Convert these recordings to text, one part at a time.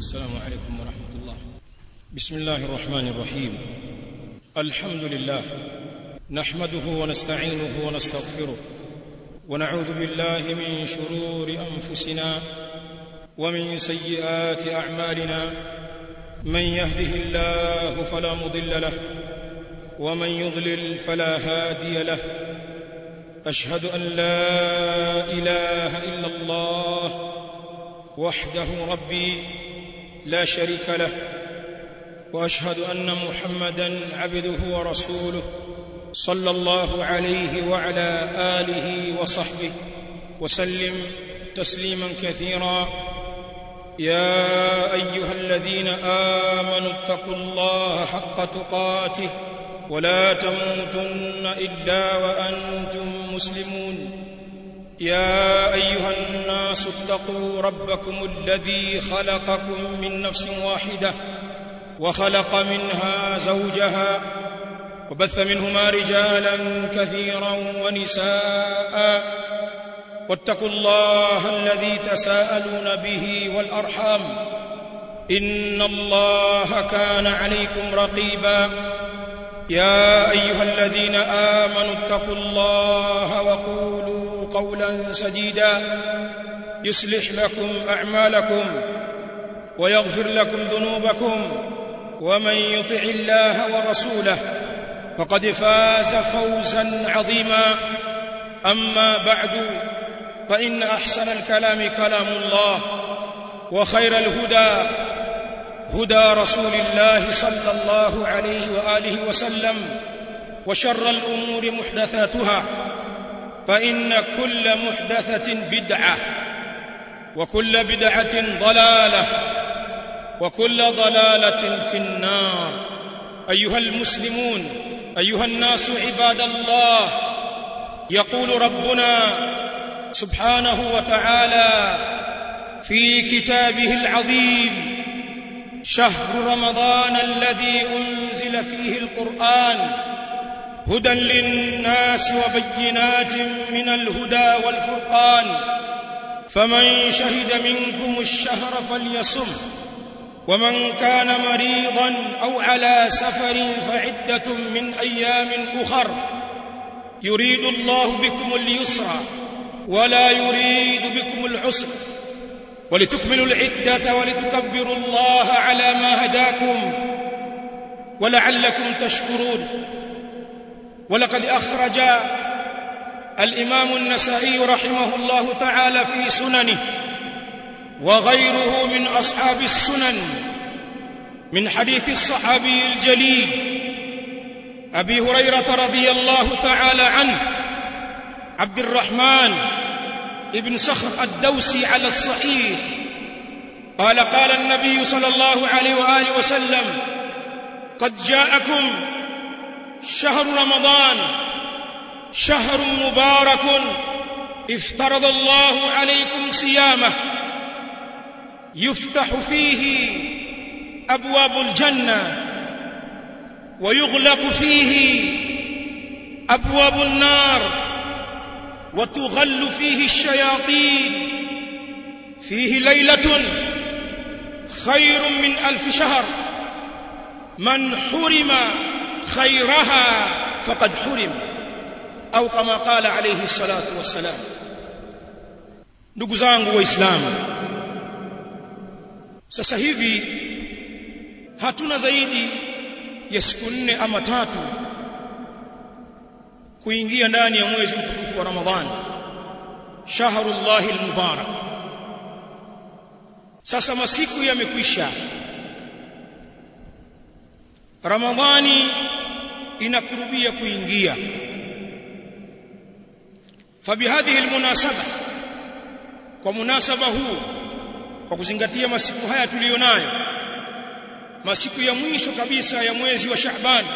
السلام عليكم ورحمة الله بسم الله الرحمن الرحيم الحمد لله نحمده ونستعينه ونستغفره ونعوذ بالله من شرور أنفسنا ومن سيئات أعمالنا من يهده الله فلا مضل له ومن يضلل فلا هادي له أشهد أن لا إله إلا الله وحده ربي لا شريك له واشهد ان محمدا عبده ورسوله صلى الله عليه وعلى اله وصحبه وسلم تسليما كثيرا يا ايها الذين امنوا اتقوا الله حق تقاته ولا تموتن الا وانتم مسلمون يا ايها الناس اتقوا ربكم الذي خلقكم من نفس واحده وخلق منها زوجها وبث منهما رجالا كثيرا ونساء واتقوا الله الذي تساءلون به والارحام ان الله كان عليكم رقيبا يا ايها الذين امنوا اتقوا الله وقولوا قولا سديدا يصلح لكم اعمالكم ويغفر لكم ذنوبكم ومن يطع الله ورسوله فقد فاز فوزا عظيما اما بعد فان احسن الكلام كلام الله وخير الهدى هدى رسول الله صلى الله عليه واله وسلم وشر الامور محدثاتها فان كل محدثه بدعه وكل بدعه ضلاله وكل ضلاله في النار ايها المسلمون ايها الناس عباد الله يقول ربنا سبحانه وتعالى في كتابه العظيم شهر رمضان الذي انزل فيه القران هدى للناس وبينات من الهدى والفرقان فمن شهد منكم الشهر فليصم ومن كان مريضا او على سفر فعده من ايام اخر يريد الله بكم اليسر ولا يريد بكم العسر ولتكملوا العده ولتكبروا الله على ما هداكم ولعلكم تشكرون ولقد اخرج الامام النسائي رحمه الله تعالى في سننه وغيره من اصحاب السنن من حديث الصحابي الجليل ابي هريره رضي الله تعالى عنه عبد الرحمن ابن صخر الدوسي على الصحيح قال قال النبي صلى الله عليه واله وسلم قد جاءكم شهر رمضان شهر مبارك افترض الله عليكم صيامه يفتح فيه ابواب الجنه ويغلق فيه ابواب النار وتغل فيه الشياطين فيه ليله خير من الف شهر من حرم خيرها فقد حرم au kama qala alayhi salatu wassalam ndugu zangu waislamu sasa hivi hatuna zaidi ya siku nne ama tatu kuingia ndani ya mwezi mtukufu wa ramadhani shahrullahi almubarak sasa masiku yamekwisha ramadhani inakurubia kuingia فبهذه المناسبه kwa munasaba huu kwa kuzingatia masiku haya tuliyonayo masiku ya mwisho kabisa ya mwezi wa Shaaban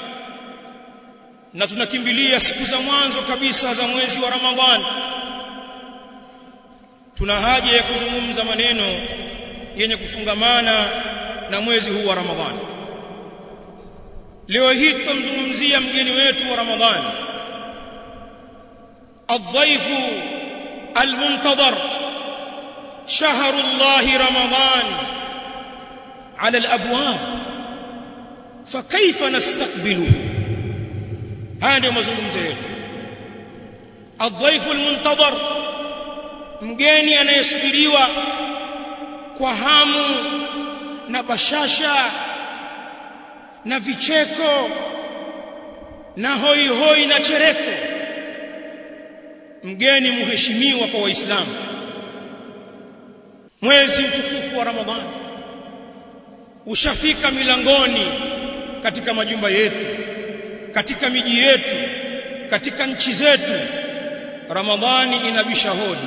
na tunakimbilia siku za mwanzo kabisa za mwezi wa Ramadhan tuna haja ya kuzungumza maneno yenye kufungamana na mwezi huu wa Ramadhan leo hii tutamzungumzia mgeni wetu wa Ramadhani الضيف المنتظر شهر الله رمضان ala alabwab fakaifa nastaqbiluhu haya ndio mazungumzo yetu adhaifu almuntadhar mgeni anayesubiriwa kwa hamu na bashasha na vicheko na hoi hoi na chereko mgeni muheshimiwa kwa waislamu mwezi mtukufu wa ramadhani ushafika milangoni katika majumba yetu katika miji yetu katika nchi zetu ramadhani inabisha hodi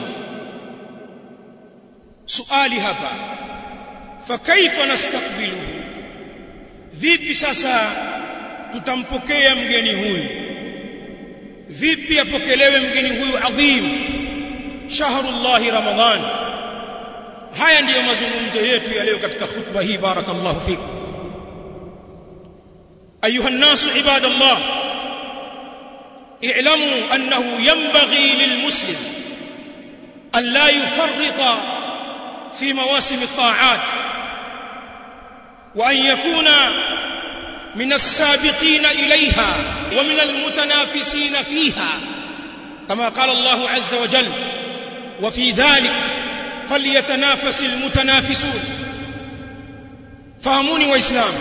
suali hapa fakaifa nastakbiluhu vipi sasa tutampokea mgeni huyu vipi apokelewe mgeni huyu adhim shahrullahi ramadhan haya ndiyo mazungumzo yetu ya leo katika khutba hii barakallahu fikum ayuha الناس عباد الله اعلموا انه ينبغي للمسلم ان لا يفرط في مواسم الطاعات وان يكون من السابقين اليها ومن المتنافسين فيها كما قال الله عز وجل وفي ذلك فليتنافس المتنافسون fahamuni waislamu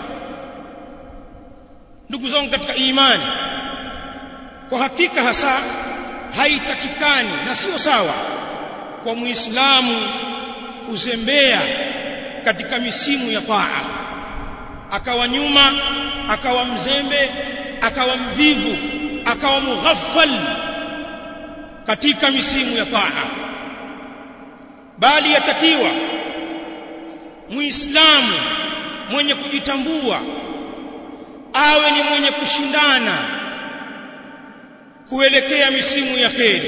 ndugu zangu katika imani kwa hakika hasa haitakikani na sio sawa kwa muislamu kuzembea katika misimu ya taa akawa nyuma akawa mzembe akawa mvivu akawa mughaffal katika misimu ya taa bali yatakiwa muislamu mwenye kujitambua awe ni mwenye kushindana kuelekea misimu ya kheri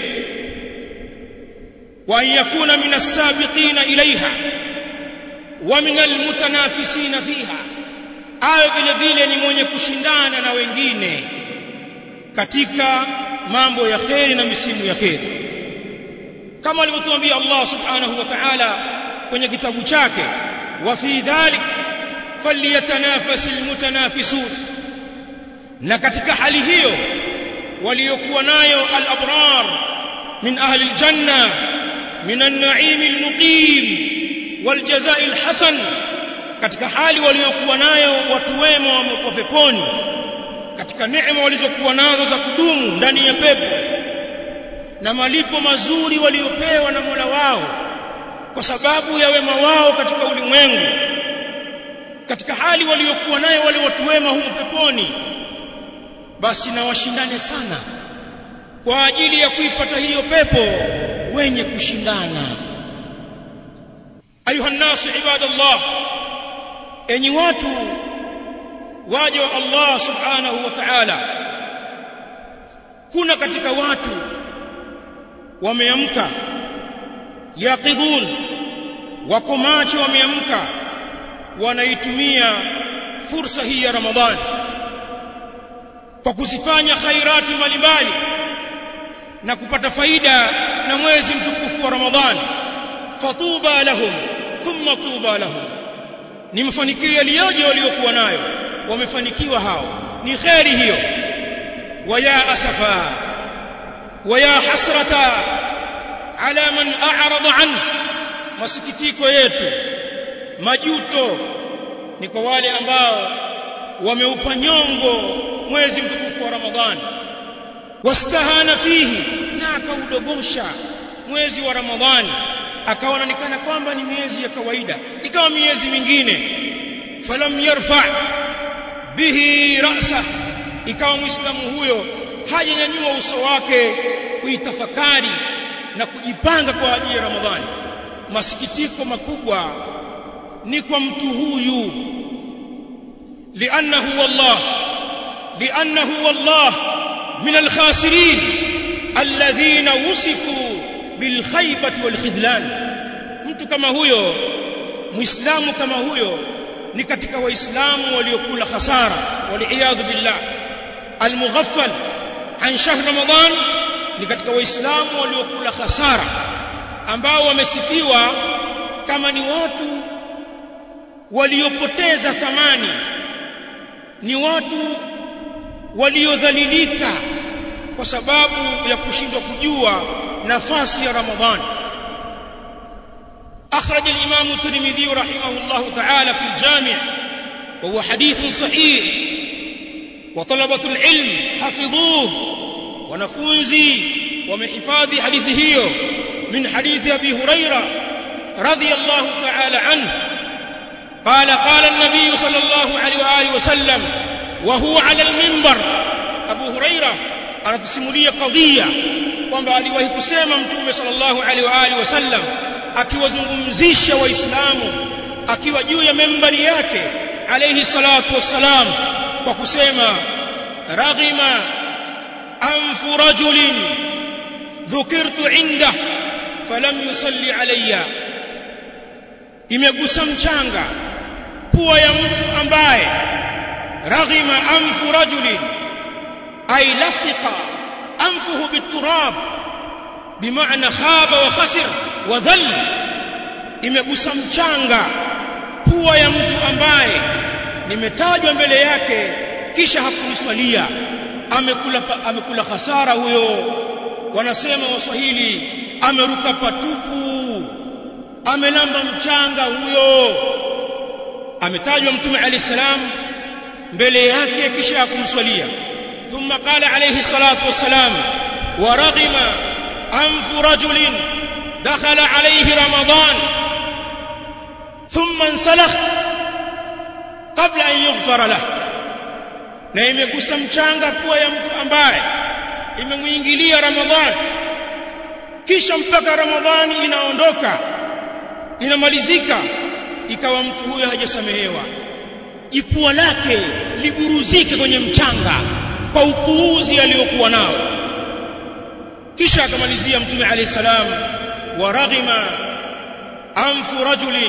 wa yakuna min as-sabiqina ilaiha wa min al-mutanafisina fiha awe vile vile ni mwenye kushindana na wengine katika mambo ya kheri na misimu ya kheri kama alivyotuambia Allah subhanahu wa ta'ala kwenye kitabu chake wa fi dhalik falyatanafasil mutanafisun na katika hali hiyo waliokuwa nayo al-abrar min ahli al-janna min an-na'im al-muqim wal jazaa al-hasan katika hali waliokuwa nayo watu wema wa peponi katika neema walizokuwa nazo za kudumu ndani ya pepo na malipo mazuri waliopewa na Mola wao kwa sababu ya wema wao katika ulimwengu katika hali waliokuwa nayo wale watu wema humu peponi basi na washindane sana kwa ajili ya kuipata hiyo pepo wenye kushindana ayuha nasu ibadallah enyi watu waja wa Allah subhanahu wa ta'ala kuna katika watu wameamka yaqidhun wako macho wameamka wanaitumia fursa hii ya Ramadhani kwa kuzifanya khairati mbalimbali na kupata faida na mwezi mtukufu wa Ramadhani fatuba lahum thumma tuba lahum ni mafanikio yaliyoje waliokuwa nayo wamefanikiwa hao ni khairi hiyo waya asafa waya hasrata ala man a'rada an masikitiko yetu majuto ni kwa wale ambao wameupa nyongo mwezi mtukufu wa Ramadhani wastahana fihi na akaudogosha mwezi wa Ramadhani akaona nikana kwamba ni miezi ya kawaida ikawa miezi mingine falam yarfa bihi ra'sa ikawa muislamu huyo hajanyanyua uso wake kuitafakari na kujipanga kwa ajili ya Ramadhani masikitiko makubwa ni kwa mtu huyu li'annahu wallah li'annahu wallah min al-khasirin alladhina wusifu bilkhaybati walkhidlan mtu kama huyo muislamu kama huyo ni katika waislamu waliokula hasara waliyadhu billah almughaffal an shahr ramadan ni katika waislamu waliokula hasara ambao wamesifiwa kama ni watu waliopoteza thamani ni watu waliodhalilika kwa sababu ya kushindwa kujua nafasi ya Ramadhani أخرج الإمام الترمذي رحمه الله تعالى في الجامع وهو حديث صحيح وطلبة العلم حفظوه ونفوزي ومحفاظ حديثه من حديث أبي هريرة رضي الله تعالى عنه قال قال النبي صلى الله عليه وآله وسلم وهو على المنبر أبو هريرة anatusimulia kadhia kwamba aliwahi kusema mtume sallallahu alaihi wa alihi wasallam akiwazungumzisha waislamu akiwa juu ya membari yake alayhi salatu wassalam kwa kusema raghima anfu rajulin dhukirtu inda falam yusalli alayya imegusa mchanga pua ya mtu ambaye raghima anfu rajulin ay lasiqa anfuhu biturab bimaana khaba wa khasir wa dhal imegusa mchanga pua ya mtu ambaye nimetajwa mbele yake kisha hakuniswalia amekula amekula hasara huyo wanasema waswahili ameruka patupu amelamba mchanga huyo ametajwa mtume alayhi salam mbele yake kisha hakumswalia thumma qala alayhi salatu wassalam wa raghima anfu rajulin dakhala alayhi ramadan thumma insalakh qabla an yughfara lahu na imegusa mchanga pua ya mtu ambaye imemuingilia ramadhani kisha mpaka ramadhani inaondoka inamalizika ikawa mtu huyo hajasamehewa jipua lake liburuzike kwenye mchanga kwa upuuzi aliyokuwa nao kisha akamalizia mtume alayhi salam wa raghima anfu rajulin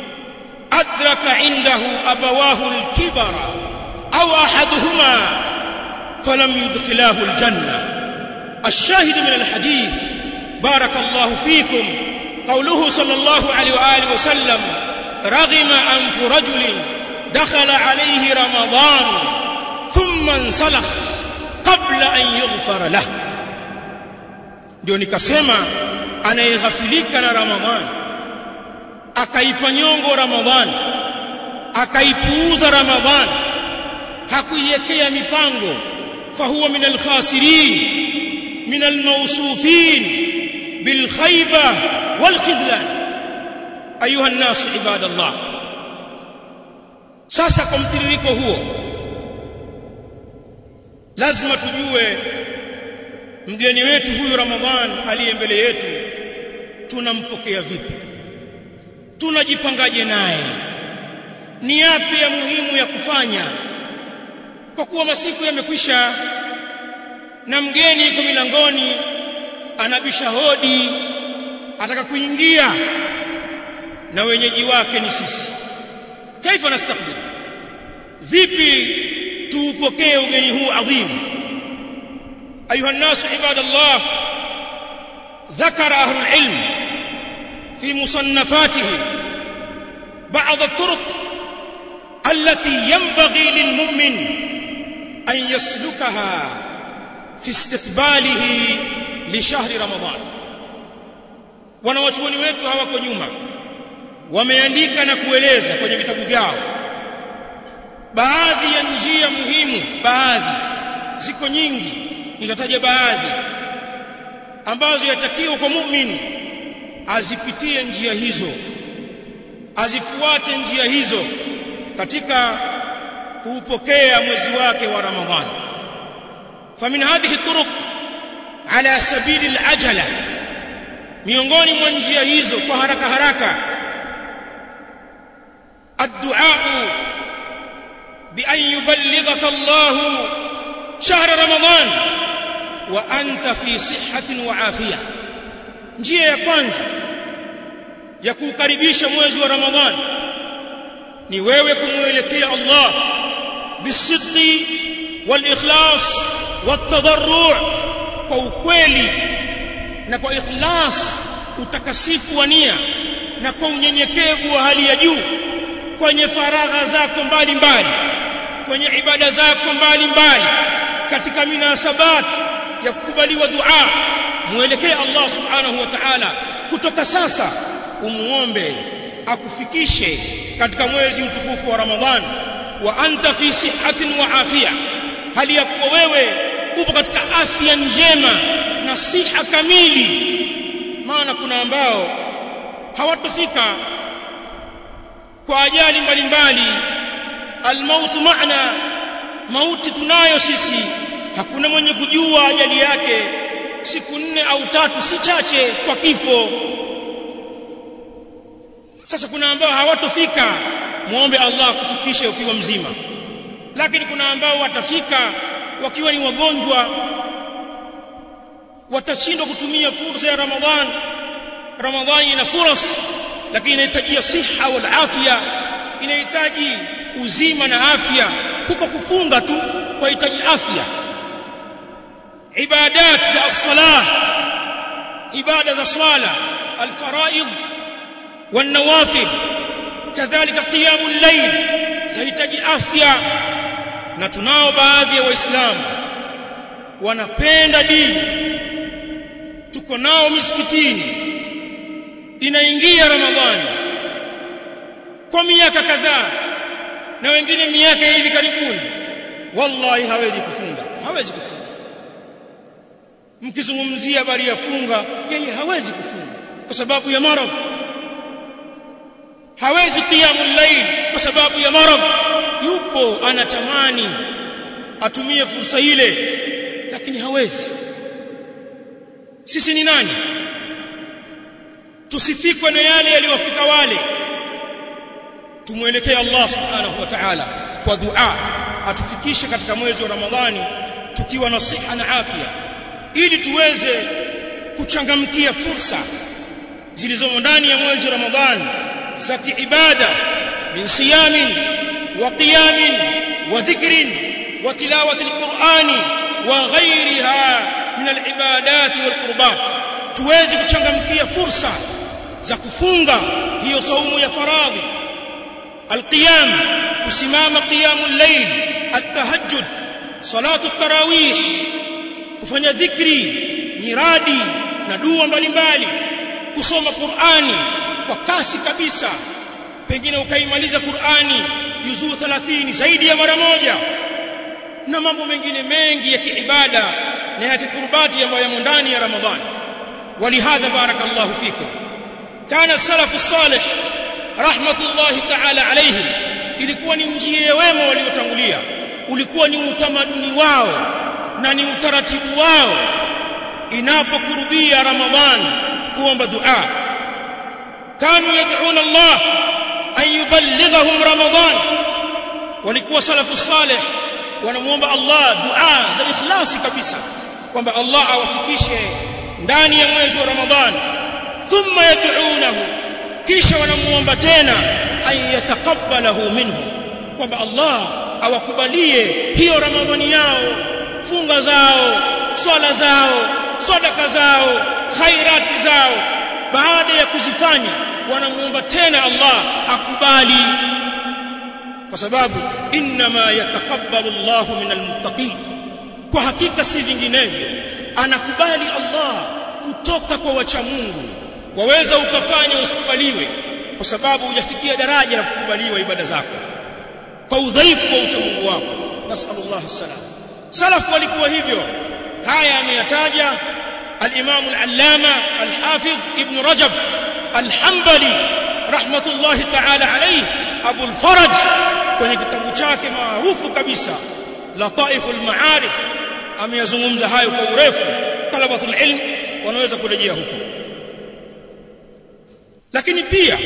adraka indahu abawahu alkibara au ahaduhuma falam yudkhilahu aljanna الشاهد من الحديث بارك الله فيكم قوله صلى الله عليه واله وسلم رغم انف رجل دخل عليه رمضان ثم انسلخ قبل ان يغفر له ndio nikasema anayeghafilika na ramadhani akaipa nyongo ramadhani akaipuuza ramadhani hakuiwekea mipango fahuwa min alkhasirin min almawsufin bilkhayba walkhidlan ayuha an-nas ibadallah sasa kwa mtiririko huo lazima tujue mgeni wetu huyu Ramadhan aliye mbele yetu tunampokea vipi tunajipangaje naye ni yapi ya muhimu ya kufanya kwa kuwa masiku yamekwisha na mgeni yuko milangoni anabisha hodi ataka kuingia na wenyeji wake ni sisi kaifa nastakbil vipi tuupokee ugeni huu adhimu ايها الناس عباد الله ذكر اهل العلم في مصنفاتهم بعض الطرق التي ينبغي للمؤمن ان يسلكها في استقباله لشهر رمضان wanawachuoni wetu hawako nyuma wameandika na kueleza kwenye vitabu vyao baadhi ya njia muhimu baadhi ziko nyingi nitataja baadhi ambazo yatakiwa kwa muumini azipitie njia hizo azifuate njia hizo katika kuupokea mwezi wake wa Ramadhani famin hadhihi turuq ala sabili alajala miongoni mwa njia hizo kwa haraka haraka الدعاء بأن يبلغك الله شهر رمضان وأنت في صحة وعافية njia ya kwanza ya kukaribisha mwezi wa Ramadhani ni wewe kumuelekea Allah bisidqi walikhlas watadarru' kwa ukweli na kwa ikhlas utakasifu wa nia na kwa unyenyekevu wa hali ya juu kwenye faragha zako mbalimbali kwenye ibada zako mbalimbali katika minasabat ya kukubaliwa dua muelekee Allah subhanahu wa ta'ala kutoka sasa umuombe akufikishe katika mwezi mtukufu wa Ramadhan wa anta fi sihatin wa afia hali ya kuwa wewe upo katika afya njema na siha kamili maana kuna ambao hawatofika kwa ajali mbalimbali almautu maana mauti tunayo sisi hakuna mwenye kujua ajali yake siku nne au tatu si chache kwa kifo sasa kuna ambao hawatofika muombe Allah kufikishe ukiwa mzima lakini kuna ambao watafika wakiwa ni wagonjwa watashindwa kutumia fursa ya Ramadhan Ramadhani ina fursa lakini inahitaji siha wal afya inahitaji uzima na afya huko kufunga tu kwahitaji afya ibadat za as-salah ibada za swala al-faraid wan-nawafil kadhalika qiyamul layl zahitaji afya na tunao baadhi ya waislamu wanapenda dini tuko nao misikitini inaingia ramadhani kwa miaka kadhaa na wengine miaka hivi karibuni wallahi hawezi kufunga hawezi kufunga mkizungumzia habari ya funga yeye hawezi kufunga kwa sababu ya maradhi hawezi qiyamul layl kwa sababu ya maradhi yupo anatamani atumie fursa ile lakini hawezi sisi ni nani tusifikwe na yale yaliyofika wale tumwelekee Allah subhanahu wa ta'ala kwa dua atufikishe katika mwezi wa Ramadhani tukiwa na siha na afya ili tuweze kuchangamkia fursa zilizomo ndani ya mwezi wa Ramadhani za kiibada min siyamin wa qiyamin wa dhikrin wa tilawati alqur'ani wa ghayriha min alibadat walqurbat tuweze kuchangamkia fursa za kufunga hiyo saumu ya faradhi alqiyam kusimama qiyamul layl at-tahajjud salatu at-tarawih kufanya dhikri miradi na dua mbalimbali kusoma Qur'ani kwa kasi kabisa pengine ukaimaliza Qur'ani juzuu 30 zaidi ya mara moja na mambo mengine mengi ya kiibada na ya kikurbati ambayo yamo ndani ya Ramadhani ولهذا بارك الله فيكم كان السلف الصالح رحمه الله تعالى عليهم ilikuwa ni njia ya wema waliotangulia ulikuwa ni utamaduni wao na ni utaratibu wao inapokurubia ramadhan kuomba dua kanu yad'una Allah an yuballighahum ramadhan walikuwa salafu salih wanamuomba Allah dua za ikhlasi kabisa kwamba Allah awafikishe ndani ya mwezi wa Ramadhan thumma yad'unahu kisha wanamuomba tena ay yatakabbalahu minhu kwamba Allah awakubalie hiyo Ramadhani yao funga zao swala zao sadaka zao khairati zao baada ya kuzifanya wanamuomba tena Allah akubali kwa sababu inma yatakabbalu Allahu minal muttaqin kwa hakika si vinginevyo anakubali Allah kutoka kwa wacha Mungu waweza ukafanya usikubaliwe kwa sababu hujafikia daraja la kukubaliwa ibada zako kwa udhaifu wa ucha Mungu wako nasallallahu salam salaf walikuwa hivyo haya ameyataja al-Imam al-Allama al-Hafidh Ibn Rajab al-Hanbali rahmatullahi ta'ala alayhi Abu al-Faraj kwenye kitabu chake maarufu kabisa Lataiful Ma'arif ameyazungumza hayo kwa urefu talabatul ilm wanaweza kurejea huko lakini pia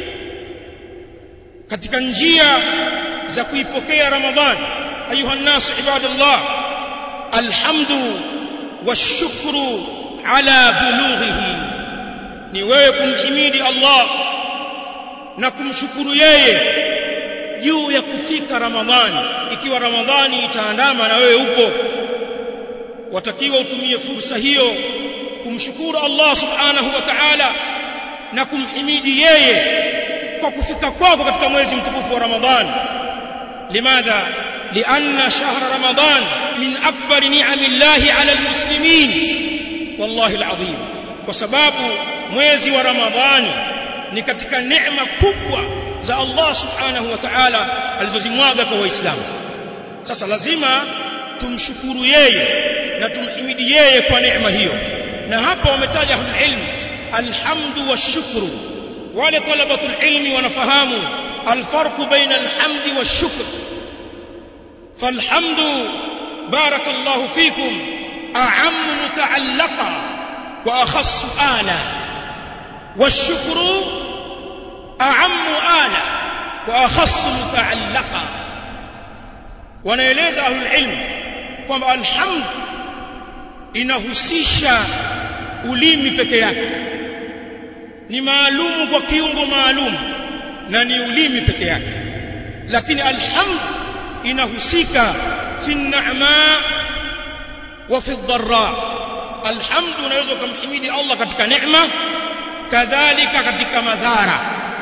katika njia za kuipokea ramadhan ayuha nas ibadallah alhamdu washukru ala bulughihi ni wewe kumhimidi Allah na kumshukuru yeye juu ya kufika ramadhani ikiwa ramadhani itaandama na wewe upo watakiwa utumie fursa hiyo kumshukuru Allah subhanahu wa ta'ala na kumhimidi yeye kwa kufika kwako katika mwezi mtukufu wa Ramadhan limadha lianna shahra Ramadhan min akbar ni'amillahi 'ala almuslimin wallahi alazim kwa sababu mwezi wa Ramadhani ni katika neema kubwa za Allah subhanahu wa ta'ala alizozimwaga kwa waislamu sasa lazima tumshukuru yeye na tumhimidi yeye kwa neema hiyo na hapa wametaja ilmu alhamdu washukru wale talabatul ilmi wanafahamu alfarqu baina alhamdi washukr falhamdu barakallahu fikum a'am muta'allaqa wa akhassu ala washukru a'am ala wa akhassu muta'allaqa wanaeleza ahlul ilm kwamba alhamd inahusisha ulimi peke yake ni maalumu kwa kiungo maalum na ni ulimi peke yake lakini alhamd inahusika fi ni'ma wa fi dharra alhamd unaweza kumhimidi Allah katika neema kadhalika katika madhara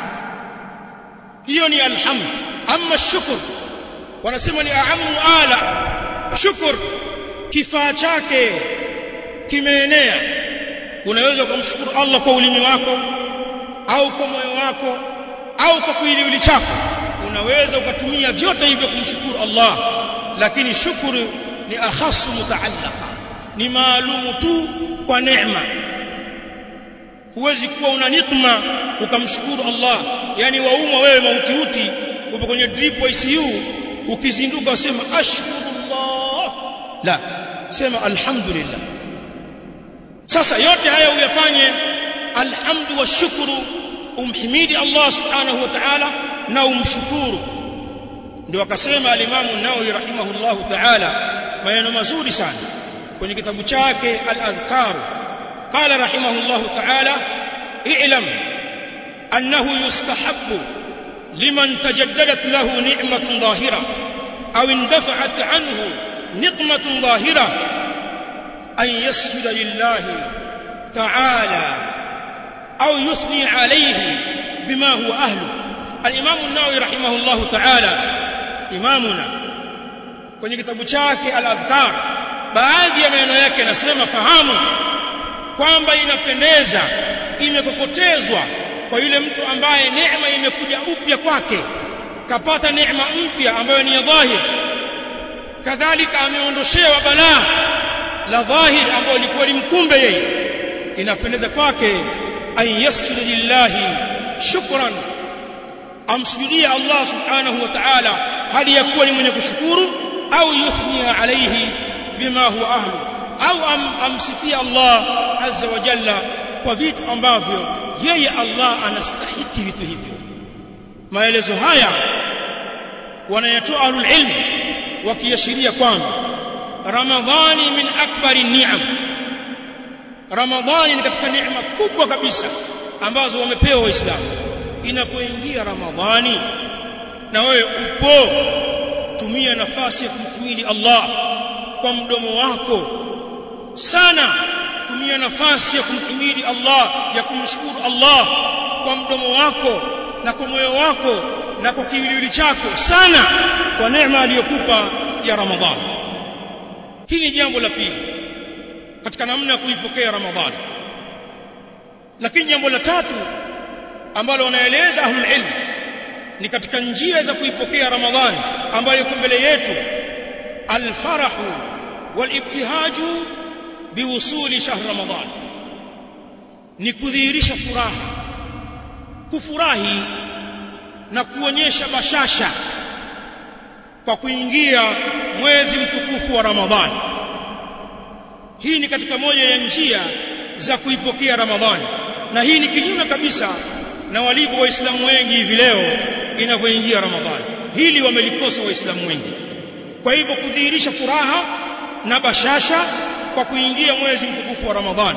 hiyo ni alhamd amma shukr wanasema ni aamu ala shukr kifaa chake kimeenea unaweza kumshukuru Allah kwa ulimi wako au kwa moyo wako au kwa kiwiliwili chako unaweza ukatumia vyote hivyo kumshukuru Allah lakini shukuru ni akhasu mutaallaqa ni maalumu tu kwa neema huwezi kuwa una nikma ukamshukuru Allah yani waumwa wewe mautiuti upo kwenye drip ICU ukizinduka usema ashkurullah la sema alhamdulillah sasa yote haya uyafanye alhamdu wa shukuru umhimidi Allah subhanahu wa ta'ala na umshukuru ndio akasema al-Imam an-Nawawi rahimahullah ta'ala maneno mazuri sana kwenye kitabu chake al-Adhkar qala rahimahullah ta'ala i'lam annahu yustahabbu liman tajaddadat lahu ni'matun dhahira aw indafa'at anhu niqmatun dhahira أن يسجد لله تعالى أو يثني عليه بما هو أهله الإمام النووي رحمه الله تعالى إمامنا kwenye kitabu chake al-adhkar baadhi ya maneno yake nasema fahamu kwamba inapendeza imekokotezwa kwa yule mtu ambaye neema imekuja upya kwake kapata neema mpya ambayo ni ya dhahir kadhalika ameondoshewa balaa la dhahir ambayo ilikuwa limkumbe yeye inapendeza kwake an yasjudu lillahi shukran amsujudie Allah subhanahu wa ta'ala hali ya kuwa ni mwenye kushukuru au yuthnia alayhi bima huwa ahlu au am, amsifia Allah azza wa jalla kwa vitu ambavyo yeye Allah anastahiki vitu hivyo maelezo haya wanayatoa ahlul ilm wakiashiria kwamba ramadhani min akbari ni'am ramadhani ni katika neema kubwa kabisa ambazo wamepewa waislamu inapoingia ramadhani na wewe upo tumia nafasi ya kumhimidi Allah kwa mdomo wako sana tumia nafasi ya kumhimidi Allah ya kumshukuru Allah kwa mdomo wako na kwa moyo wako na kwa kiwiliwili chako sana kwa neema aliyokupa ya ramadhani hili ni jambo la pili katika namna ya kuipokea ramadhani lakini jambo la tatu ambalo wanaeleza ahlul ilm ni katika njia za kuipokea ramadhani ambayo iko mbele yetu alfarahu walibtihaju biwusuli shahr ramadhan ni kudhihirisha furaha kufurahi na kuonyesha bashasha kwa kuingia mwezi mtukufu wa ramadhani hii ni katika moja ya njia za kuipokea ramadhani na hii ni kinyume kabisa na walivyo waislamu wengi hivi leo inavyoingia ramadhani hili wamelikosa waislamu wengi kwa hivyo kudhihirisha furaha na bashasha kwa kuingia mwezi mtukufu wa ramadhani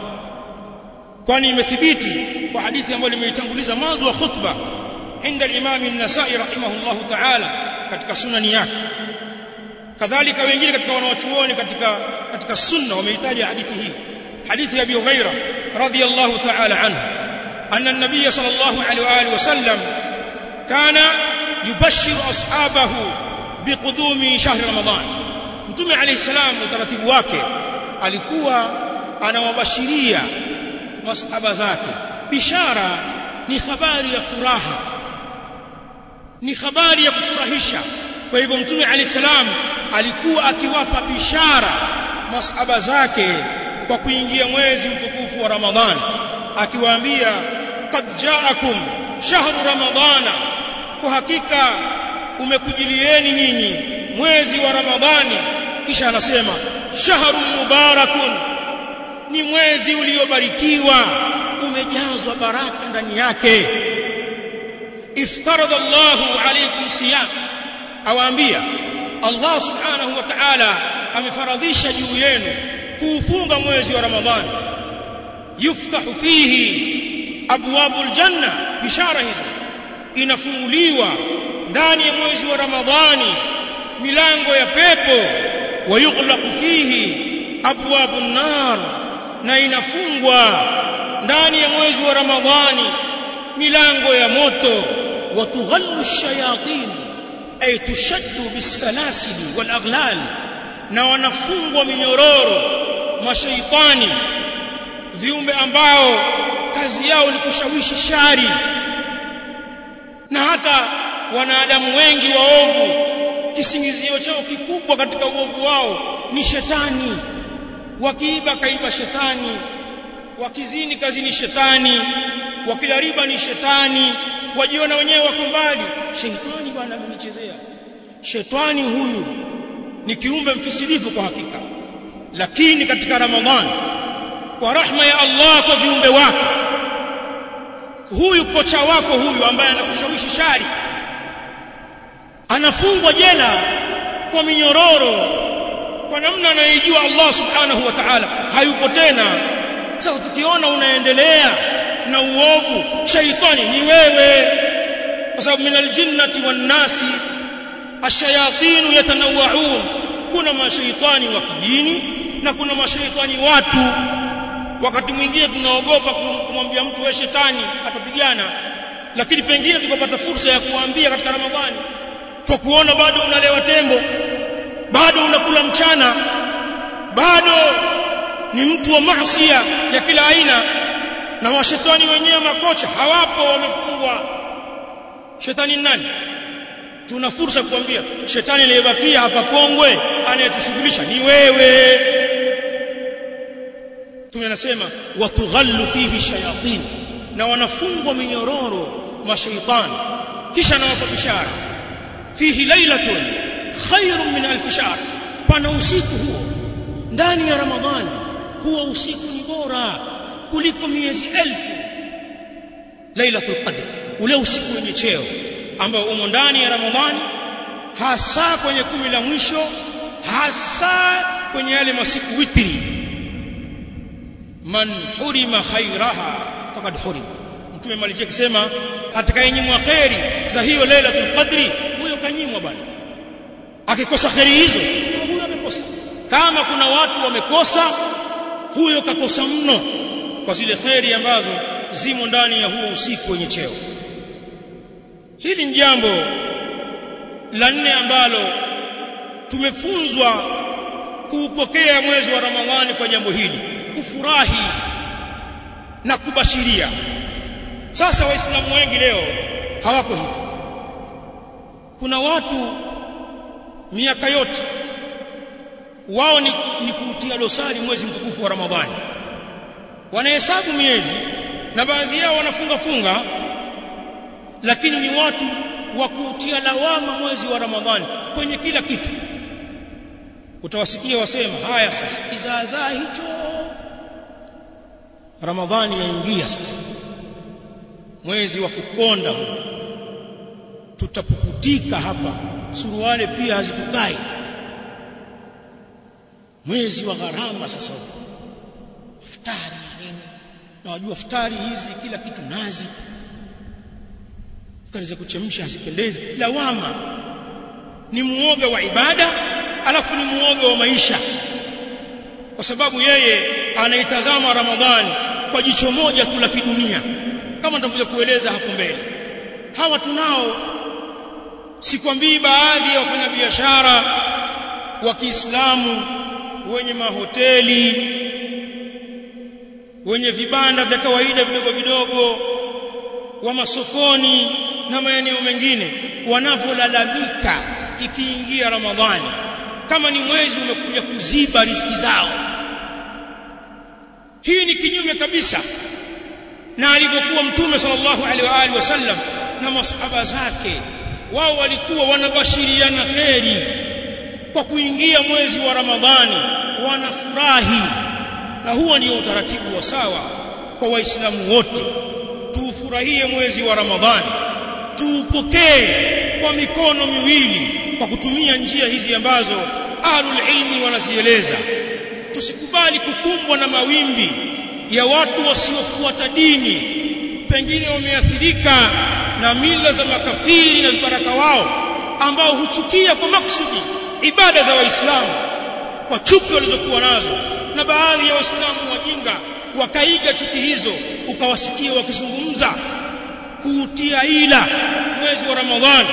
kwani imethibiti kwa hadithi ambayo nimeitanguliza mwanzo wa khutba inda al-imam an-nasa'i rahimahullah ta'ala katika sunani yake kadhalika wengine katika wanawachuoni katika katika sunna wameitaja hadithi hii hadithi ya Abi Huraira radhiyallahu ta'ala anhu أن النبي صلى الله عليه وآله وسلم كان يبشر أصحابه بقدوم شهر رمضان mtume alayhi salam utaratibu wake alikuwa anawabashiria masahaba zake bishara ni habari ya furaha ni habari ya kufurahisha kwa hivyo mtume alayhi salam alikuwa akiwapa bishara masahaba zake kwa kuingia mwezi mtukufu wa ramadhan akiwaambia qad ja'akum shahru ramadhana kwa hakika umekujilieni nyinyi mwezi wa ramadhani kisha anasema shahru mubarakun ni mwezi uliobarikiwa umejazwa baraka ndani yake iftaradha Allahu alaykum siyam awaambia Allah subhanahu wa ta'ala amefaradhisha juu yenu kuufunga mwezi wa ramadhani yuftahu fihi abwabul janna bishara hizo inafunguliwa ndani ya mwezi wa ramadhani milango ya pepo wayughlaqu fihi abwabun nar na inafungwa ndani ya mwezi wa ramadhani milango ya moto watughallu ash-shayatin ay tushaddu bis-salasili wal-aghlal na wanafungwa minyororo mashaitani viumbe ambao kazi yao ni kushawishi shari na hata wanadamu wengi waovu kisingizio chao kikubwa katika uovu wao ni shetani wakiiba kaiba shetani wakizini kazini shetani wakila riba ni shetani wajiona wenyewe wako mbali shetani bwana amenichezea shetani huyu ni kiumbe mfisilifu kwa hakika lakini katika ramadhani kwa rahma ya Allah kwa viumbe wake huyu kocha wako huyu ambaye anakushawishi shari anafungwa jela kwa minyororo kwa namna anayojua Allah subhanahu wa ta'ala hayupo tena sasa tukiona unaendelea na uovu shaitani ni wewe kwa sababu min aljinnati wan nasi ash-shayatin yatanawwa'un kuna mashaitani wa kijini na kuna mashaitani watu wakati mwingine tunaogopa kumwambia mtu wewe shetani atapigana lakini pengine tukapata fursa ya kuambia katika ramadhani tukuona bado unalewa tembo bado unakula mchana bado ni mtu wa maasiya ya kila aina na washetani wenyewe makocha hawapo wamefungwa shetani nani tuna fursa kuambia shetani aliyebakia hapa Kongwe anayetushughulisha ni wewe tumenasema watughallu fihi shayatin na wanafungwa minyororo mashaitani kisha nawapa bishara fihi lailatun khairun min alf shahr pana usiku huo ndani ya ramadhani huwa usiku ni bora kuliko miezi elfu lailatul qadr ule usiku wenye cheo ambao umo ndani ya ramadhani hasa kwenye kumi la mwisho hasa kwenye yale masiku witri man hurima khairaha faqad hurima mtume malizia kusema atakayenyimwa khairi za hiyo lailatul qadri huyo kanyimwa bwana akikosa khairi hizo huyo amekosa kama kuna watu wamekosa huyo kakosa mno kwa zile khairi ambazo zimo ndani ya huo usiku wenye cheo hili ni jambo la nne ambalo tumefunzwa kuupokea mwezi wa Ramadhani kwa jambo hili kufurahi na kubashiria sasa waislamu wengi leo hawako hivi kuna watu miaka yote wao ni, ni kuutia dosari mwezi mtukufu wa Ramadhani wanahesabu miezi na baadhi yao wanafunga funga lakini ni watu wa kuutia lawama mwezi wa Ramadhani kwenye kila kitu utawasikia wasema haya sasa kizaazaa hicho Ramadhani yaingia sasa mwezi wa kukonda huu tutapukutika hapa suruale pia hazitukai mwezi wa gharama sasa futari nini na wajua futari hizi kila kitu nazi futari za kuchemsha hazipendezi lawama ni muoga wa ibada alafu ni muoga wa maisha kwa sababu yeye anaitazama ramadhani kwa jicho moja tu la kidunia kama nitakuja kueleza hapo mbele hawa tunao sikwambii baadhi ya wafanyabiashara wa Kiislamu wenye mahoteli wenye vibanda vya kawaida vidogo vidogo wa masokoni na maeneo mengine wanavyolalamika ikiingia Ramadhani kama ni mwezi umekuja kuziba riziki zao hii ni kinyume kabisa na alivyokuwa mtume sallallahu alaihi wa alihi wasallam na masahaba zake wao walikuwa wanabashiriana kheri kwa kuingia mwezi wa Ramadhani wanafurahi na huo ndio utaratibu wa sawa kwa waislamu wote tuufurahie mwezi wa Ramadhani tuupokee kwa mikono miwili kwa kutumia njia hizi ambazo ahlul ilmi wanazieleza tusikubali kukumbwa na mawimbi ya watu wasiofuata dini pengine wameathirika na mila za makafiri na vibaraka wao ambao huchukia kwa maksudi ibada za waislamu kwa chuki walizokuwa nazo na baadhi ya waislamu wajinga wakaiga chuki hizo ukawasikia wakizungumza kuutia ila mwezi wa Ramadhani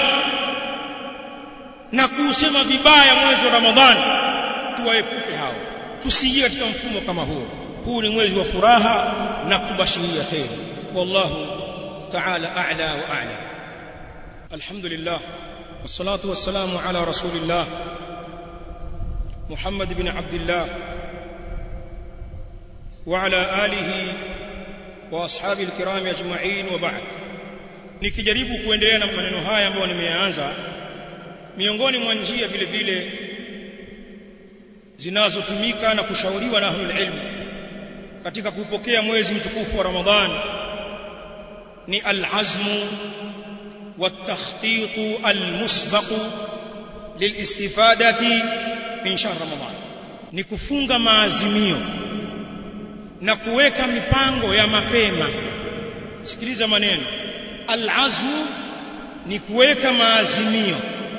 na kuusema vibaya mwezi wa Ramadhani tuwaepuke hao tusije katika mfumo kama huo huu ni mwezi wa furaha na kubashiria khair wallahu ta'ala a'la wa a'la alhamdulillah wassalatu wassalamu ala rasulillah محمد بن عبد الله وعلى آله واصحابه الكرام اجمعين وبعد nikijaribu kuendelea na maneno haya ambayo nimeyaanza miongoni mwa njia vile vile zinazotumika na kushauriwa na ahlul ilm katika kupokea mwezi mtukufu wa Ramadhani ni al-azmu wat-takhtit al-musbaq lilistifadati min shahr Ramadhan ni kufunga maazimio na kuweka mipango ya mapema sikiliza maneno al-azmu ni kuweka maazimio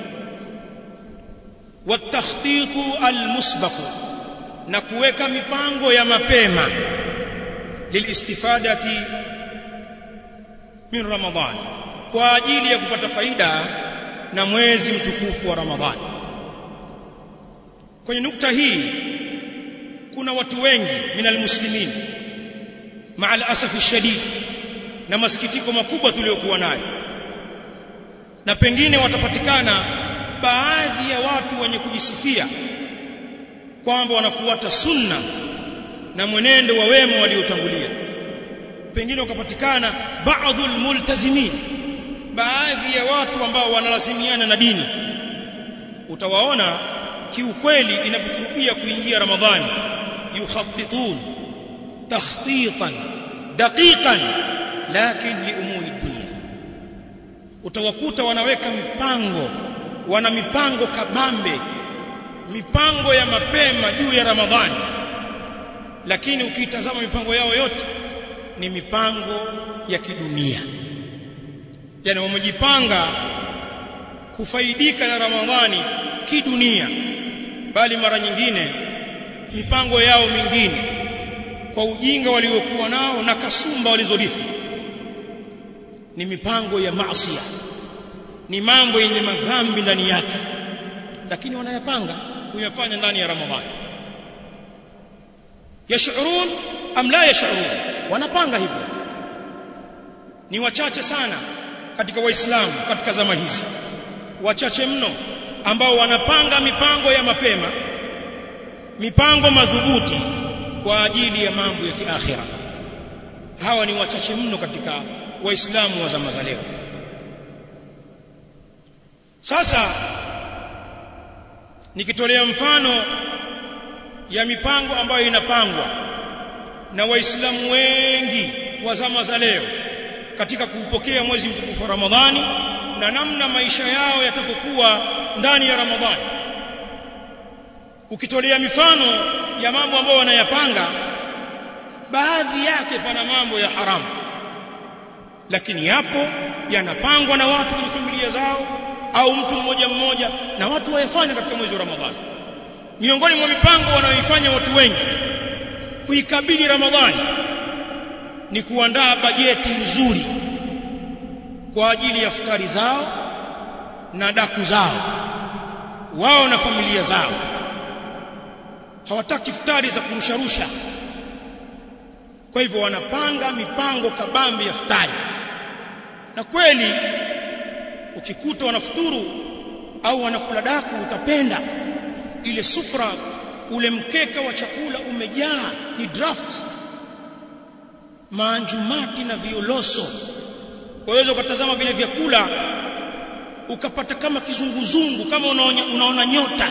والتخطيط المسبق na kuweka mipango ya mapema lilistifadati min ramadhan kwa ajili ya kupata faida na mwezi mtukufu wa ramadhani kwenye nukta hii kuna watu wengi minal muslimin maa alasafi shadid na masikitiko makubwa tuliyokuwa nayo na pengine watapatikana baadhi ya watu wenye kujisifia kwamba wanafuata sunna na mwenendo wa wema waliotangulia pengine wakapatikana baadhi multazimin baadhi ya watu ambao wanalazimiana na dini utawaona kiukweli inapokurubia kuingia ramadhani yukhattitun takhtitan daqiqan lakin li umuri dunya utawakuta wanaweka mipango wana mipango kabambe mipango ya mapema juu ya Ramadhani lakini ukitazama mipango yao yote ni mipango ya kidunia yani wamejipanga kufaidika na Ramadhani kidunia bali mara nyingine mipango yao mingine kwa ujinga waliokuwa nao na kasumba walizorithi ni mipango ya maasi ni mambo yenye madhambi ndani yake lakini wanayapanga kuyafanya ndani ya Ramadhani yashurun am la yashurun wanapanga hivyo ni wachache sana katika waislamu katika zama hizi wachache mno ambao wanapanga mipango ya mapema mipango madhubuti kwa ajili ya mambo ya kiakhira hawa ni wachache mno katika waislamu wa zama za leo sasa nikitolea mfano ya mipango ambayo inapangwa na waislamu wengi wa zama za leo katika kuupokea mwezi mtukufu wa Ramadhani na namna maisha yao yatakokuwa ndani ya Ramadhani ukitolea mifano ya mambo ambayo wanayapanga baadhi yake pana mambo ya haramu lakini yapo yanapangwa na watu kwenye familia zao au mtu mmoja mmoja na watu wayafanya katika mwezi wa Ramadhani miongoni mwa mipango wanayoifanya watu wengi kuikabili Ramadhani ni kuandaa bajeti nzuri kwa ajili ya futari zao na daku zao wao na familia zao hawataki futari za kurusharusha kwa hivyo wanapanga mipango kabambi ya futari na kweli ukikuta wanafuturu au wanakula daku utapenda ile sufra ule mkeka wa chakula umejaa ni draft maanjumati na violoso waweza ukatazama vile vyakula ukapata kama kizunguzungu kama unaona, unaona nyota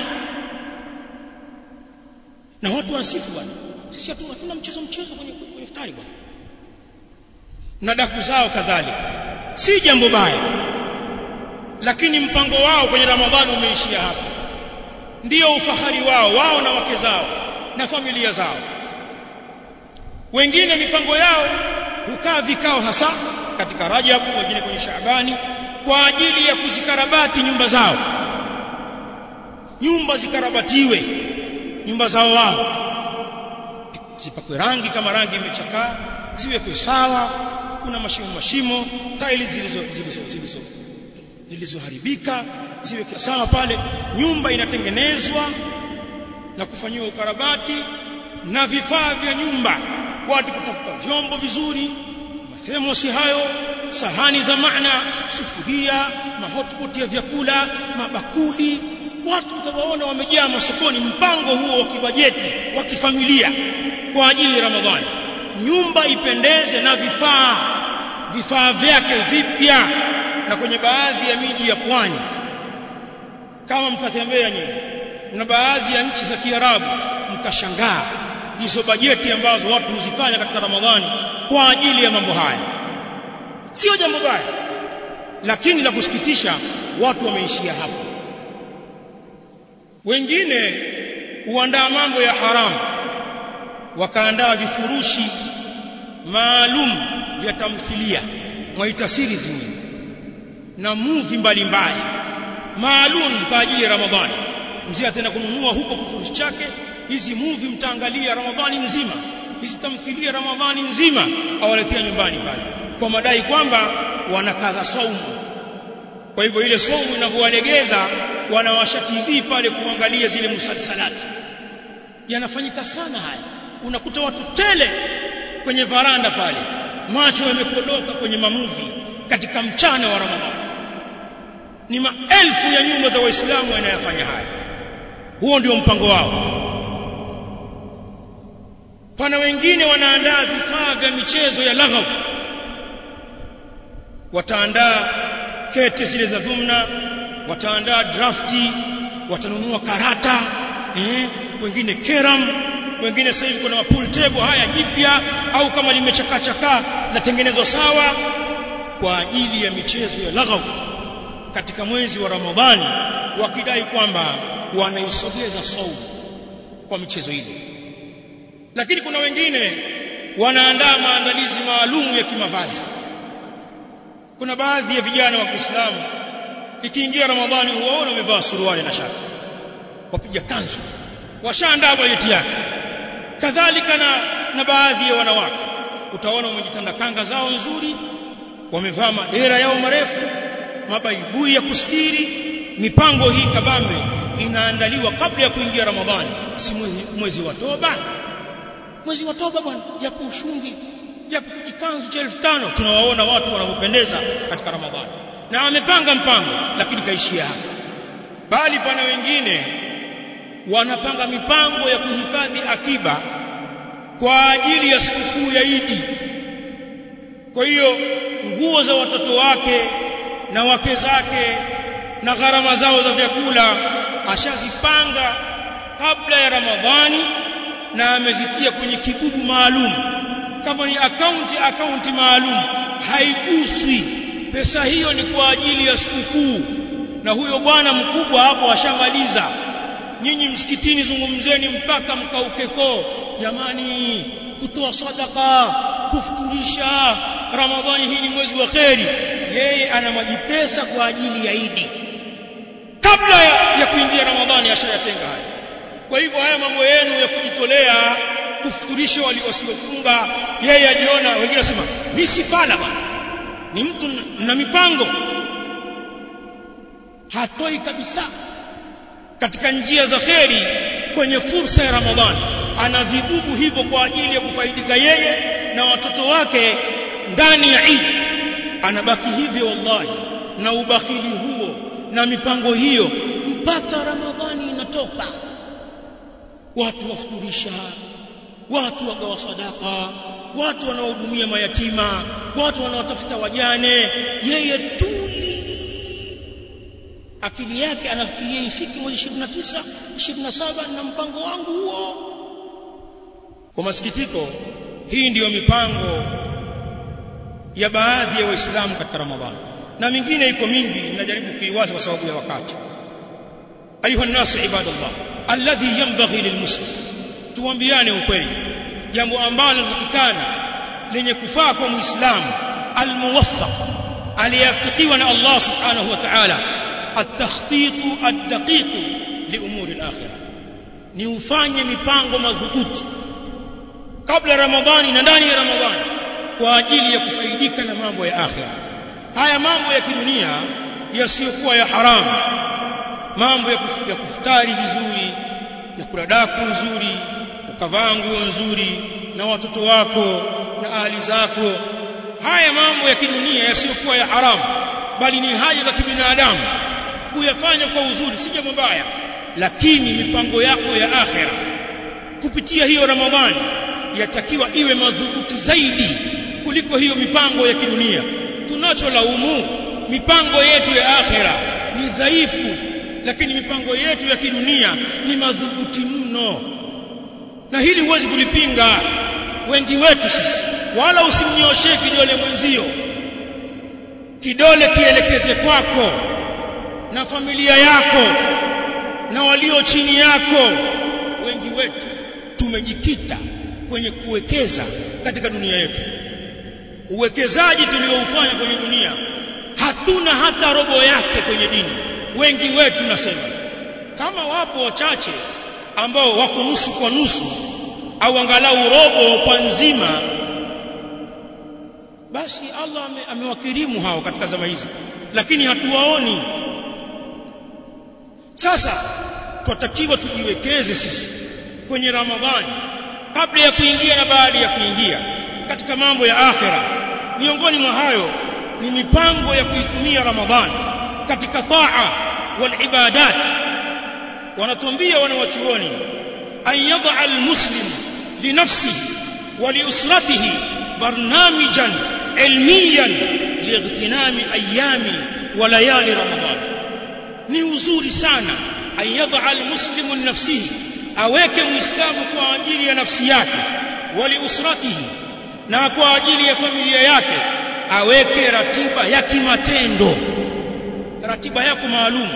na watu wanasifu bwana sisi hatuna hatuna mchezo mchezo kwenye kwenye iftari bwana na daku zao kadhalika si jambo baya lakini mpango wao kwenye ramadhani umeishia hapa ndiyo ufahari wao wao na wake zao na familia zao wengine mipango yao hukaa vikao hasa katika Rajab wengine kwenye Shaabani kwa ajili ya kuzikarabati nyumba zao nyumba zikarabatiwe nyumba zao wao zipakwe rangi kama rangi imechakaa ziwekwe sawa kuna mashimo mashimo tiles zilizo zilizo zilizo zilizoharibika ziwekwe sawa pale nyumba inatengenezwa na kufanyiwa ukarabati na vifaa vya nyumba watu kutafuta vyombo vizuri mathemosi hayo sahani za maana sufuria mahotpot ya vyakula mabakuli watu utawaona wamejaa masokoni mpango huo wa kibajeti wa kifamilia kwa ajili ya Ramadhani nyumba ipendeze na vifaa vifaa vyake vipya na kwenye baadhi ya miji ya pwani kama mtatembea nyinyi na baadhi ya nchi za Kiarabu mtashangaa hizo bajeti ambazo watu huzifanya katika Ramadhani kwa ajili ya mambo haya sio jambo baya lakini la kusikitisha watu wameishia hapo wengine huandaa mambo ya haramu wakaandaa vifurushi maalum vya tamthilia mwaita series nyingi na movie mbalimbali maalum kwa ajili ya Ramadhani mzee ataenda kununua huko kifurushi chake hizi movie mtaangalia Ramadhani nzima hizi tamthilia Ramadhani nzima awaletea nyumbani pale kwa madai kwamba wanakaza saumu kwa hivyo ile saumu inavyowalegeza wanawasha TV pale kuangalia zile musalsalati yanafanyika sana haya unakuta watu tele kwenye varanda pale macho yamekodoka kwenye mamuvi katika mchana wa Ramadhani ni maelfu ya nyumba za waislamu wanayofanya haya huo ndio mpango wao pana wengine wanaandaa vifaa vya michezo ya laghaw wataandaa kete zile za dhumna wataandaa drafti watanunua karata eh, wengine keram wengine sasa hivi kuna pool table haya jipya au kama limechakachakaa latengenezwa sawa kwa ajili ya michezo ya laghaw katika mwezi wa Ramadhani wakidai kwamba wanaisogeza saumu kwa michezo ile lakini kuna wengine wanaandaa maandalizi maalum ya kimavazi kuna baadhi ya vijana wa Kiislamu ikiingia Ramadhani huwaona wamevaa suruali na shati wapiga kanzu washaandaa bajeti yake kadhalika na, na baadhi ya wanawake utaona wamejitanda kanga zao nzuri wamevaa madera yao marefu mabaibui ya kustiri mipango hii kabambe inaandaliwa kabla ya kuingia Ramadhani si mwezi, mwezi wa toba mwezi wa toba bwana japo ushungi japo kikanzu cha 1500 tunawaona watu wanaopendeza katika Ramadhani na wamepanga mpango lakini kaishia hapa bali pana wengine wanapanga mipango ya kuhifadhi akiba kwa ajili ya sikukuu ya Idi kwa hiyo nguo za watoto wake na wake zake na gharama zao za vyakula ashazipanga kabla ya Ramadhani na amezitia kwenye kibubu maalum kama ni akaunti akaunti maalum haiguswi pesa hiyo ni kwa ajili ya sikukuu na huyo bwana mkubwa hapo ashamaliza nyinyi msikitini zungumzeni mpaka mkaukeko jamani kutoa sadaka kufuturisha ramadhani hii ni mwezi wa kheri yeye ana majipesa kwa ajili ya idi kabla ya, ya kuingia ramadhani ashayatenga haya kwa hivyo haya mambo yenu ya kujitolea kufuturisha waliosiofunga yeye ajiona wengine wasema mimi si fala bwana ni mtu na mipango hatoi kabisa katika njia za kheri kwenye fursa ya Ramadhani ana vibubu hivyo kwa ajili ya kufaidika yeye na watoto wake ndani ya Eid anabaki hivyo wallahi na ubakili huo na mipango hiyo mpaka Ramadhani inatoka watu wafuturisha watu wagawa sadaka watu wanaohudumia mayatima watu wanaotafuta wajane yeye tuli akili yake anafikiria ifiki mwezi 29 27 na mpango wangu huo kwa masikitiko hii ndiyo mipango ya baadhi ya waislamu katika ramadhani na mingine iko mingi ninajaribu kuiwaza kwa sababu ya wakati ayuha nasu ibadallah alladhi yanbaghi lilmuslim tuambiane ukweli jambo ambalo linatakikana lenye kufaa kwa muislamu almuwaffaq aliyafikiwa na Allah subhanahu wa ta'ala التخطيط الدقيق لامور الاخره ni ufanye mipango madhubuti kabla ramadhani na ndani ya ramadhani kwa ajili ya kufaidika na mambo ya akhira haya mambo ya kidunia yasiyokuwa ya haramu mambo ya, kuf, ya kufutari vizuri ya kula daku nzuri ukavaa nguo nzuri na watoto wako na ahli zako haya mambo ya kidunia yasiyokuwa ya haramu bali ni haja za kibinadamu kuyafanya kwa uzuri si jambo baya lakini mipango yako ya akhera kupitia hiyo ramadhani yatakiwa iwe madhubuti zaidi kuliko hiyo mipango ya kidunia tunacholaumu mipango yetu ya akhera ni dhaifu lakini mipango yetu ya kidunia ni madhubuti mno na hili huwezi kulipinga wengi wetu sisi wala usimnyoshee kidole mwenzio kidole kielekeze kwako na familia yako na walio chini yako wengi wetu tumejikita kwenye kuwekeza katika dunia yetu uwekezaji tulioufanya kwenye dunia hatuna hata robo yake kwenye dini wengi wetu nasema kama wapo wachache ambao wako nusu kwa nusu au angalau robo kwa nzima basi Allah amewakirimu hao katika zama hizi lakini hatuwaoni sasa twatakiwa tujiwekeze sisi kwenye Ramadhani kabla ya kuingia na baada ya kuingia katika mambo ya akhera miongoni mwa hayo ni mipango ya kuitumia Ramadhani katika taa wal ibadat wanatuambia wanawachuoni an yad'a almuslim linafsihi wa liusratihi barnamijan ilmiyan liightinami ayami wa layali Ramadhan ni uzuri sana an yad'a almuslimu linafsihi aweke muislamu kwa ajili ya nafsi yake wa liusratihi na kwa ajili ya familia yake aweke ratiba ya kimatendo ratiba yako maalum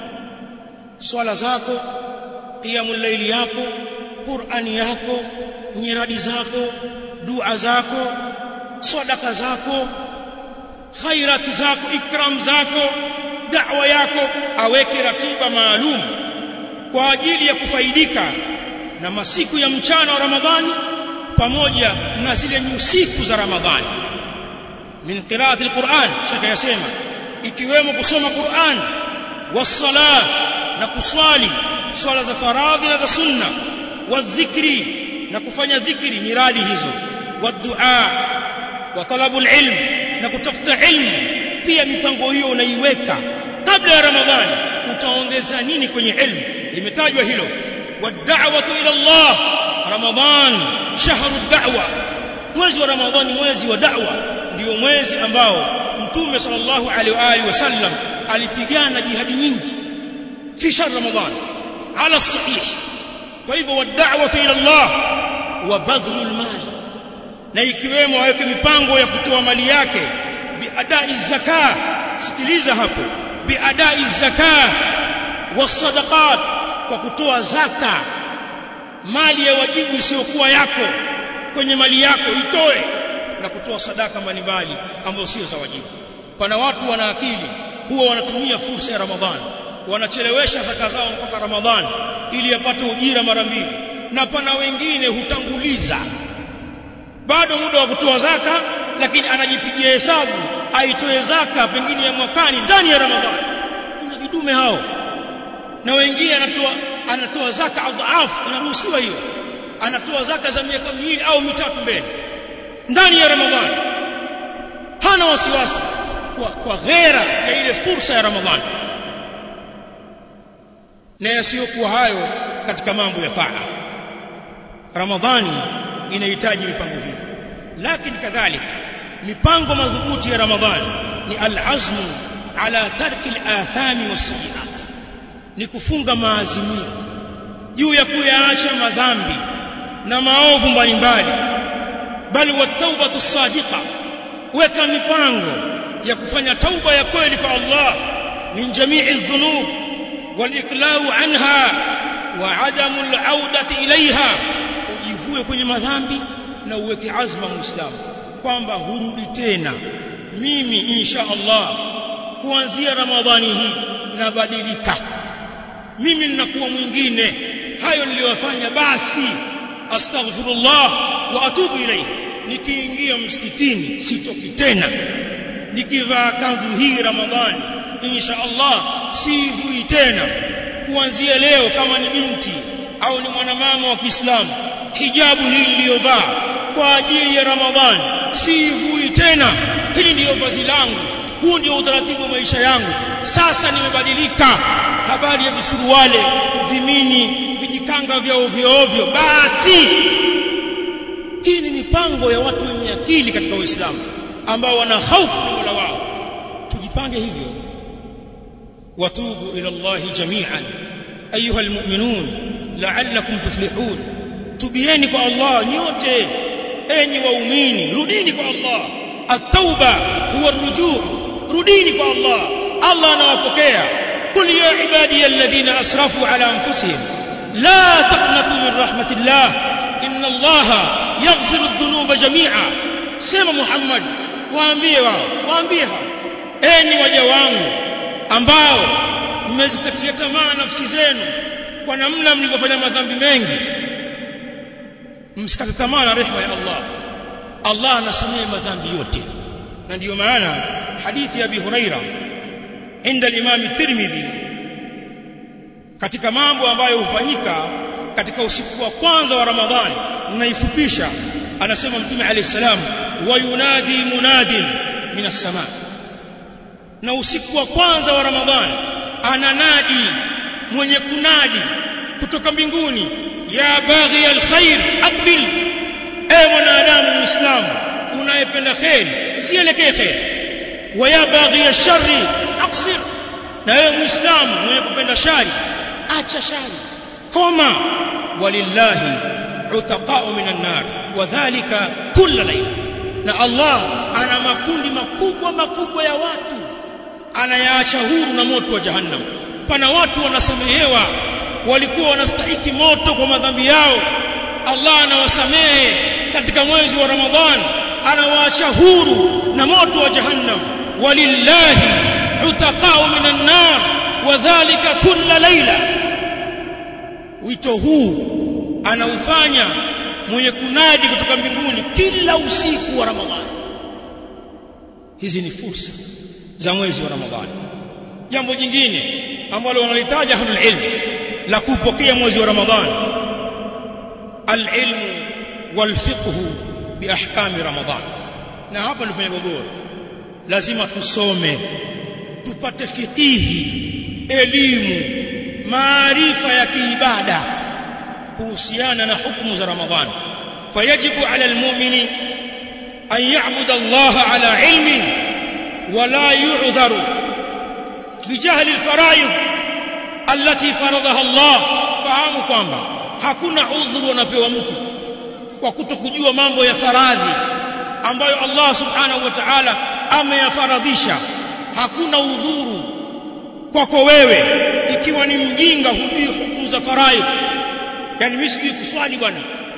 swala zako qiyamul layli yako qur'ani yako nyiradi zako dua zako sadaka zako khairati zako ikram zako da'wa yako aweke ratiba maalum kwa ajili ya kufaidika na masiku ya mchana wa Ramadhani pamoja na zile nyusiku za Ramadhani min qira'ati alquran shaka yasema ikiwemo kusoma Qur'an wasala na kuswali swala za faradhi na za sunna wadhikri na kufanya dhikri miradi hizo wadua wa talabul ilm na kutafuta ilmu pia mipango hiyo unaiweka kabla ya Ramadhani utaongeza nini kwenye ilmu limetajwa hilo wad'awatu ila Allah Ramadhan shahru da'wa mwezi wa Ramadhani mwezi wa da'wa ndio mwezi ambao mtume sallallahu alaihi wa alihi wasallam alipigana jihadi nyingi fi shahr Ramadhan ala sahih kwa hivyo wad'awatu ila Allah wa badhlul mal na ikiwemo aweke mipango ya kutoa mali yake biadai zaka sikiliza hapo biadai zaka wasadaqat kwa kutoa zaka mali ya wajibu isiyokuwa yako kwenye mali yako itoe na kutoa sadaka mbalimbali ambazo sio za wajibu pana watu wana akili huwa wanatumia fursa ya Ramadhani wanachelewesha zaka zao mpaka Ramadhani ili yapate ujira mara mbili na pana wengine hutanguliza bado muda wa kutoa zaka lakini anajipigia hesabu aitoe zaka pengine ya mwakani ndani ya Ramadhani kuna vidume hao na wengine anatoa anatoa zaka adhaafu inaruhusiwa hiyo anatoa zaka za miaka miwili au mitatu mbele ndani ya Ramadhani hana wasiwasi kwa, kwa ghera ya ile fursa ya Ramadhani na yasiyokuwa hayo katika mambo ya taa Ramadhani inahitaji mipango hiyo lakini kadhalika mipango madhubuti ya Ramadhani ni al-azmu ala tarki al-athami was-sayyi'at ni kufunga maazimio juu ya kuyaacha madhambi na maovu mbalimbali bali wat-taubatu sadiqa weka mipango ya kufanya tauba ya kweli kwa Allah min jami'i dhunub wal-iqlau anha wa adamu al-audati ilaiha ujivue kwenye madhambi na uweke azma muislamu kwamba hurudi tena mimi insha Allah kuanzia ramadhani hii nabadilika mimi ninakuwa mwingine hayo niliyofanya basi astaghfirullah wa atubu ilayhi nikiingia msikitini sitoki tena nikivaa kanzu hii ramadhani insha Allah sivui tena kuanzia leo kama ni binti au ni mwanamama wa Kiislamu hijabu hii niliyovaa kwa ajili ya Ramadhani sivui tena hili ndiyo vazi langu huu ndio utaratibu wa maisha yangu sasa nimebadilika habari ya visuruwale vimini vijikanga vya ovyo ovyo basi hii ni mipango ya watu wenye akili katika Uislamu ambao wana hofu na Mola wao tujipange hivyo watubu ila Allah jami'an ayuha almu'minun la'allakum tuflihun tubieni kwa Allah nyote enyi waumini rudini kwa Allah at-tauba huwa ar-rujuu rudini kwa Allah Allah anawapokea qul ya ibadi alladhina asrafu ala anfusihim la taqnatu min rahmatillah inna Allah yaghfiru adh-dhunuba jami'a sema Muhammad waambie wao waambie hao enyi waja wangu ambao mmezikatia tamaa nafsi zenu kwa namna mlivyofanya madhambi mengi msikate tamaa na rehema ya Allah Allah anasamehe madhambi yote na ndiyo maana hadithi ya Abi Huraira inda al-Imam Tirmidhi katika mambo ambayo hufanyika katika usiku wa kwanza wa Ramadhani ninaifupisha anasema mtume alayhi salam wa yunadi munadin minas sama na usiku wa kwanza wa Ramadhani ananadi mwenye kunadi kutoka mbinguni ya baghi alkhair aqbil e mwanadamu muislamu unayependa khairi sielekee khairi wa ya baghi alsharri aqsir na wewe muislamu mwenye kupenda shari acha shari koma walillahi utaqa'u minan nar wadhālika kulla layl na Allah ana makundi makubwa makubwa ya watu anayaacha huru na moto wa jahannam pana watu wanasamehewa walikuwa wanastahiki moto kwa madhambi yao Allah anawasamehe katika mwezi wa Ramadhan anawaacha huru na moto wa jahannam walillahi utaqao minan nar wadhālika kulla layla wito huu anaufanya mwenye kunadi kutoka mbinguni kila usiku wa Ramadhani hizi ni fursa za mwezi wa Ramadhani jambo jingine ambalo wanalitaja ahlul ilm la kupokea mwezi wa Ramadhani al-ilmu wal-fiqh bi ahkami Ramadhan na hapa ndipo gogoro lazima tusome tupate fikihi elimu maarifa ya kiibada kuhusiana na hukumu za Ramadhani fayajibu ala almu'mini an ya'budu Allah ala ilmin wala yu'dharu bijahli alfara'id allati faradaha Allah fahamu kwamba hakuna udhuru anapewa mtu kwa kutokujua mambo ya faradhi ambayo Allah subhanahu wa ta'ala ameyafaradhisha hakuna udhuru kwako wewe ikiwa ni mjinga hujui hukumu za faraidh yani mimi sijui kuswali bwana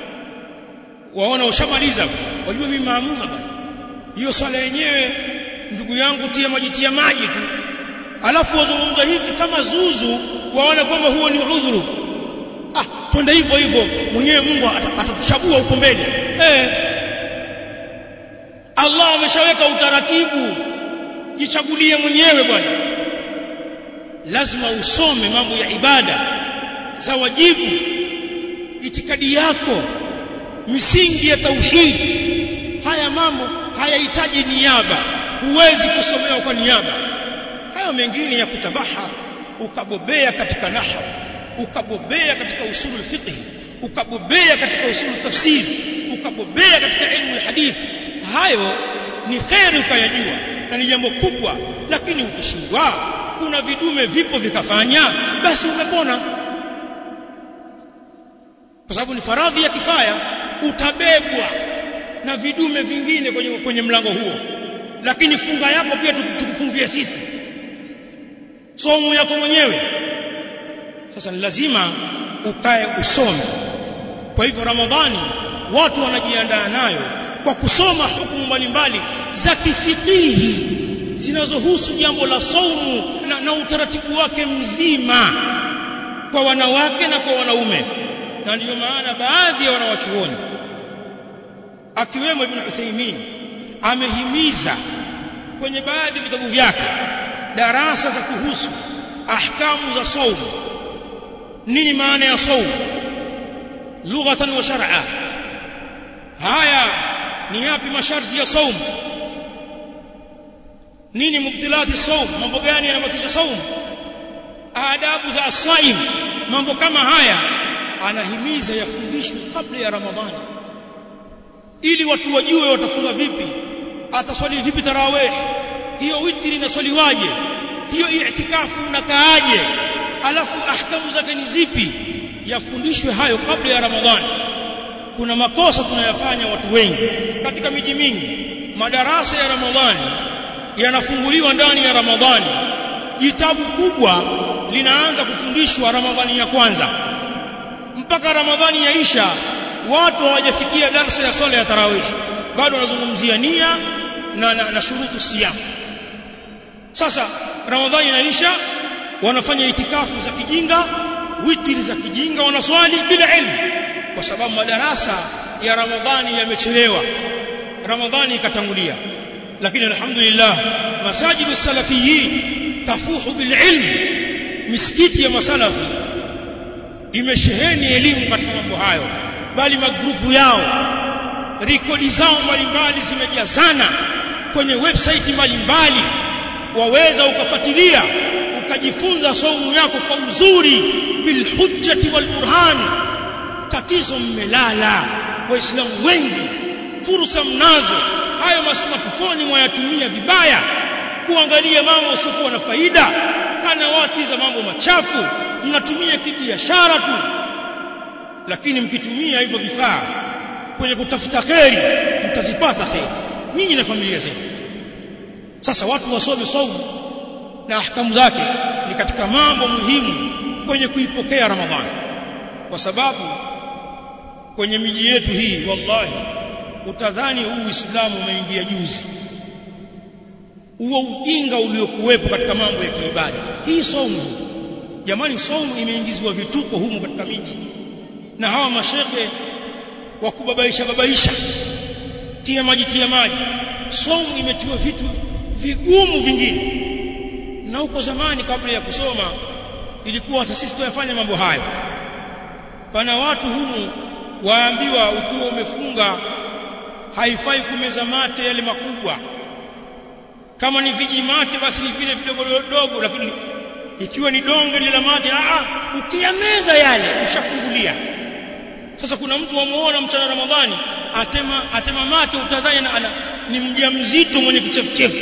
waona ushamaliza wajua mimi maamuma bwana hiyo swala yenyewe ndugu yangu tia maji tia maji tu alafu wazungumza hivi kama zuzu waona kwamba huo ni udhuru ah twende hivyo hivyo mwenyewe Mungu atatuchagua huko mbele eh Allah ameshaweka utaratibu jichagulie mwenyewe bwana lazima usome mambo ya ibada za wajibu itikadi yako misingi ya tauhid haya mambo hayahitaji niaba huwezi kusomewa kwa niaba hayo mengine ya kutabahar ukabobea katika nahwu ukabobea katika usulul fiqh ukabobea katika usulul tafsir ukabobea katika ilmu hadith hayo ni khairi ukayajua na ni jambo kubwa lakini ukishindwa kuna vidume vipo vikafanya basi umepona kwa sababu ni faradhi ya kifaya utabebwa na vidume vingine kwenye, kwenye mlango huo lakini funga yako pia tukufungie sisi somo yako mwenyewe sasa ni lazima ukae usome kwa hivyo ramadhani watu wanajiandaa nayo kwa kusoma hukumu mbalimbali za kifikihi zinazohusu jambo la saumu na, na utaratibu wake mzima kwa wanawake na kwa wanaume na ndiyo maana baadhi ya wanawachuoni akiwemo Ibn Uthaymeen amehimiza kwenye baadhi ya vitabu vyake darasa za kuhusu ahkamu za saumu nini maana ya saumu lughatan wa shar'a haya ni yapi masharti ya saumu nini mubtilati saum mambo gani yanabatisha saum adabu za asaim mambo kama haya anahimiza yafundishwe kabla ya ramadhani ili watu wajue watafunga vipi ataswali vipi tarawih hiyo witri inaswaliwaje hiyo i'tikafu unakaaje alafu ahkamu zake ni zipi yafundishwe hayo kabla ya ramadhani kuna makosa tunayafanya watu wengi katika miji mingi madarasa ya ramadhani yanafunguliwa ndani ya ramadhani kitabu kubwa linaanza kufundishwa ramadhani ya kwanza mpaka ramadhani yaisha watu hawajafikia darasa ya swala ya tarawih bado wanazungumzia nia na, na, na shurutu siyam sasa ramadhani inaisha wanafanya itikafu za kijinga witri za kijinga wanaswali bila ilmu kwa sababu madarasa ya ramadhani yamechelewa ramadhani ikatangulia lakini alhamdulillah masajidu salafiyin tafuhu bil ilm misikiti ya masalafi imesheheni elimu katika mambo hayo bali magrupu yao rekodi zao mbalimbali zimejazana kwenye website mbalimbali waweza ukafuatilia ukajifunza saumu yako kwa uzuri bil hujjati wal burhan tatizo mmelala waislamu wengi fursa mnazo hayo masmartphone mwayatumia vibaya kuangalia mambo yasiokuwa na faida kanawati za mambo machafu mnatumia kibiashara tu lakini mkitumia hivyo vifaa kwenye kutafuta kheri mtazipata kheri nyinyi na familia zenu sasa watu wasome saumu na ahkamu zake ni katika mambo muhimu kwenye kuipokea ramadhani kwa sababu kwenye miji yetu hii wallahi utadhani huu Uislamu umeingia juzi huo ujinga uliokuwepo katika mambo ya kiibada hii saumu jamani saumu imeingizwa vituko humu katika miji na hawa mashekhe wa kubabaisha babaisha tia maji tia maji saumu imetiwa vitu vigumu vingine na huko zamani kabla ya kusoma ilikuwa hata sisi tuyafanya mambo hayo pana watu humu waambiwa ukiwa umefunga haifai kumeza mate yale makubwa kama ni vijimate basi ni vile vidogo dogo lakini ikiwa ni donge lile mate a ukiyameza yale ushafungulia sasa kuna mtu wamuona mchana ramadhani atema atema mate utadhani na ana ni mjamzito mwenye kichefuchefu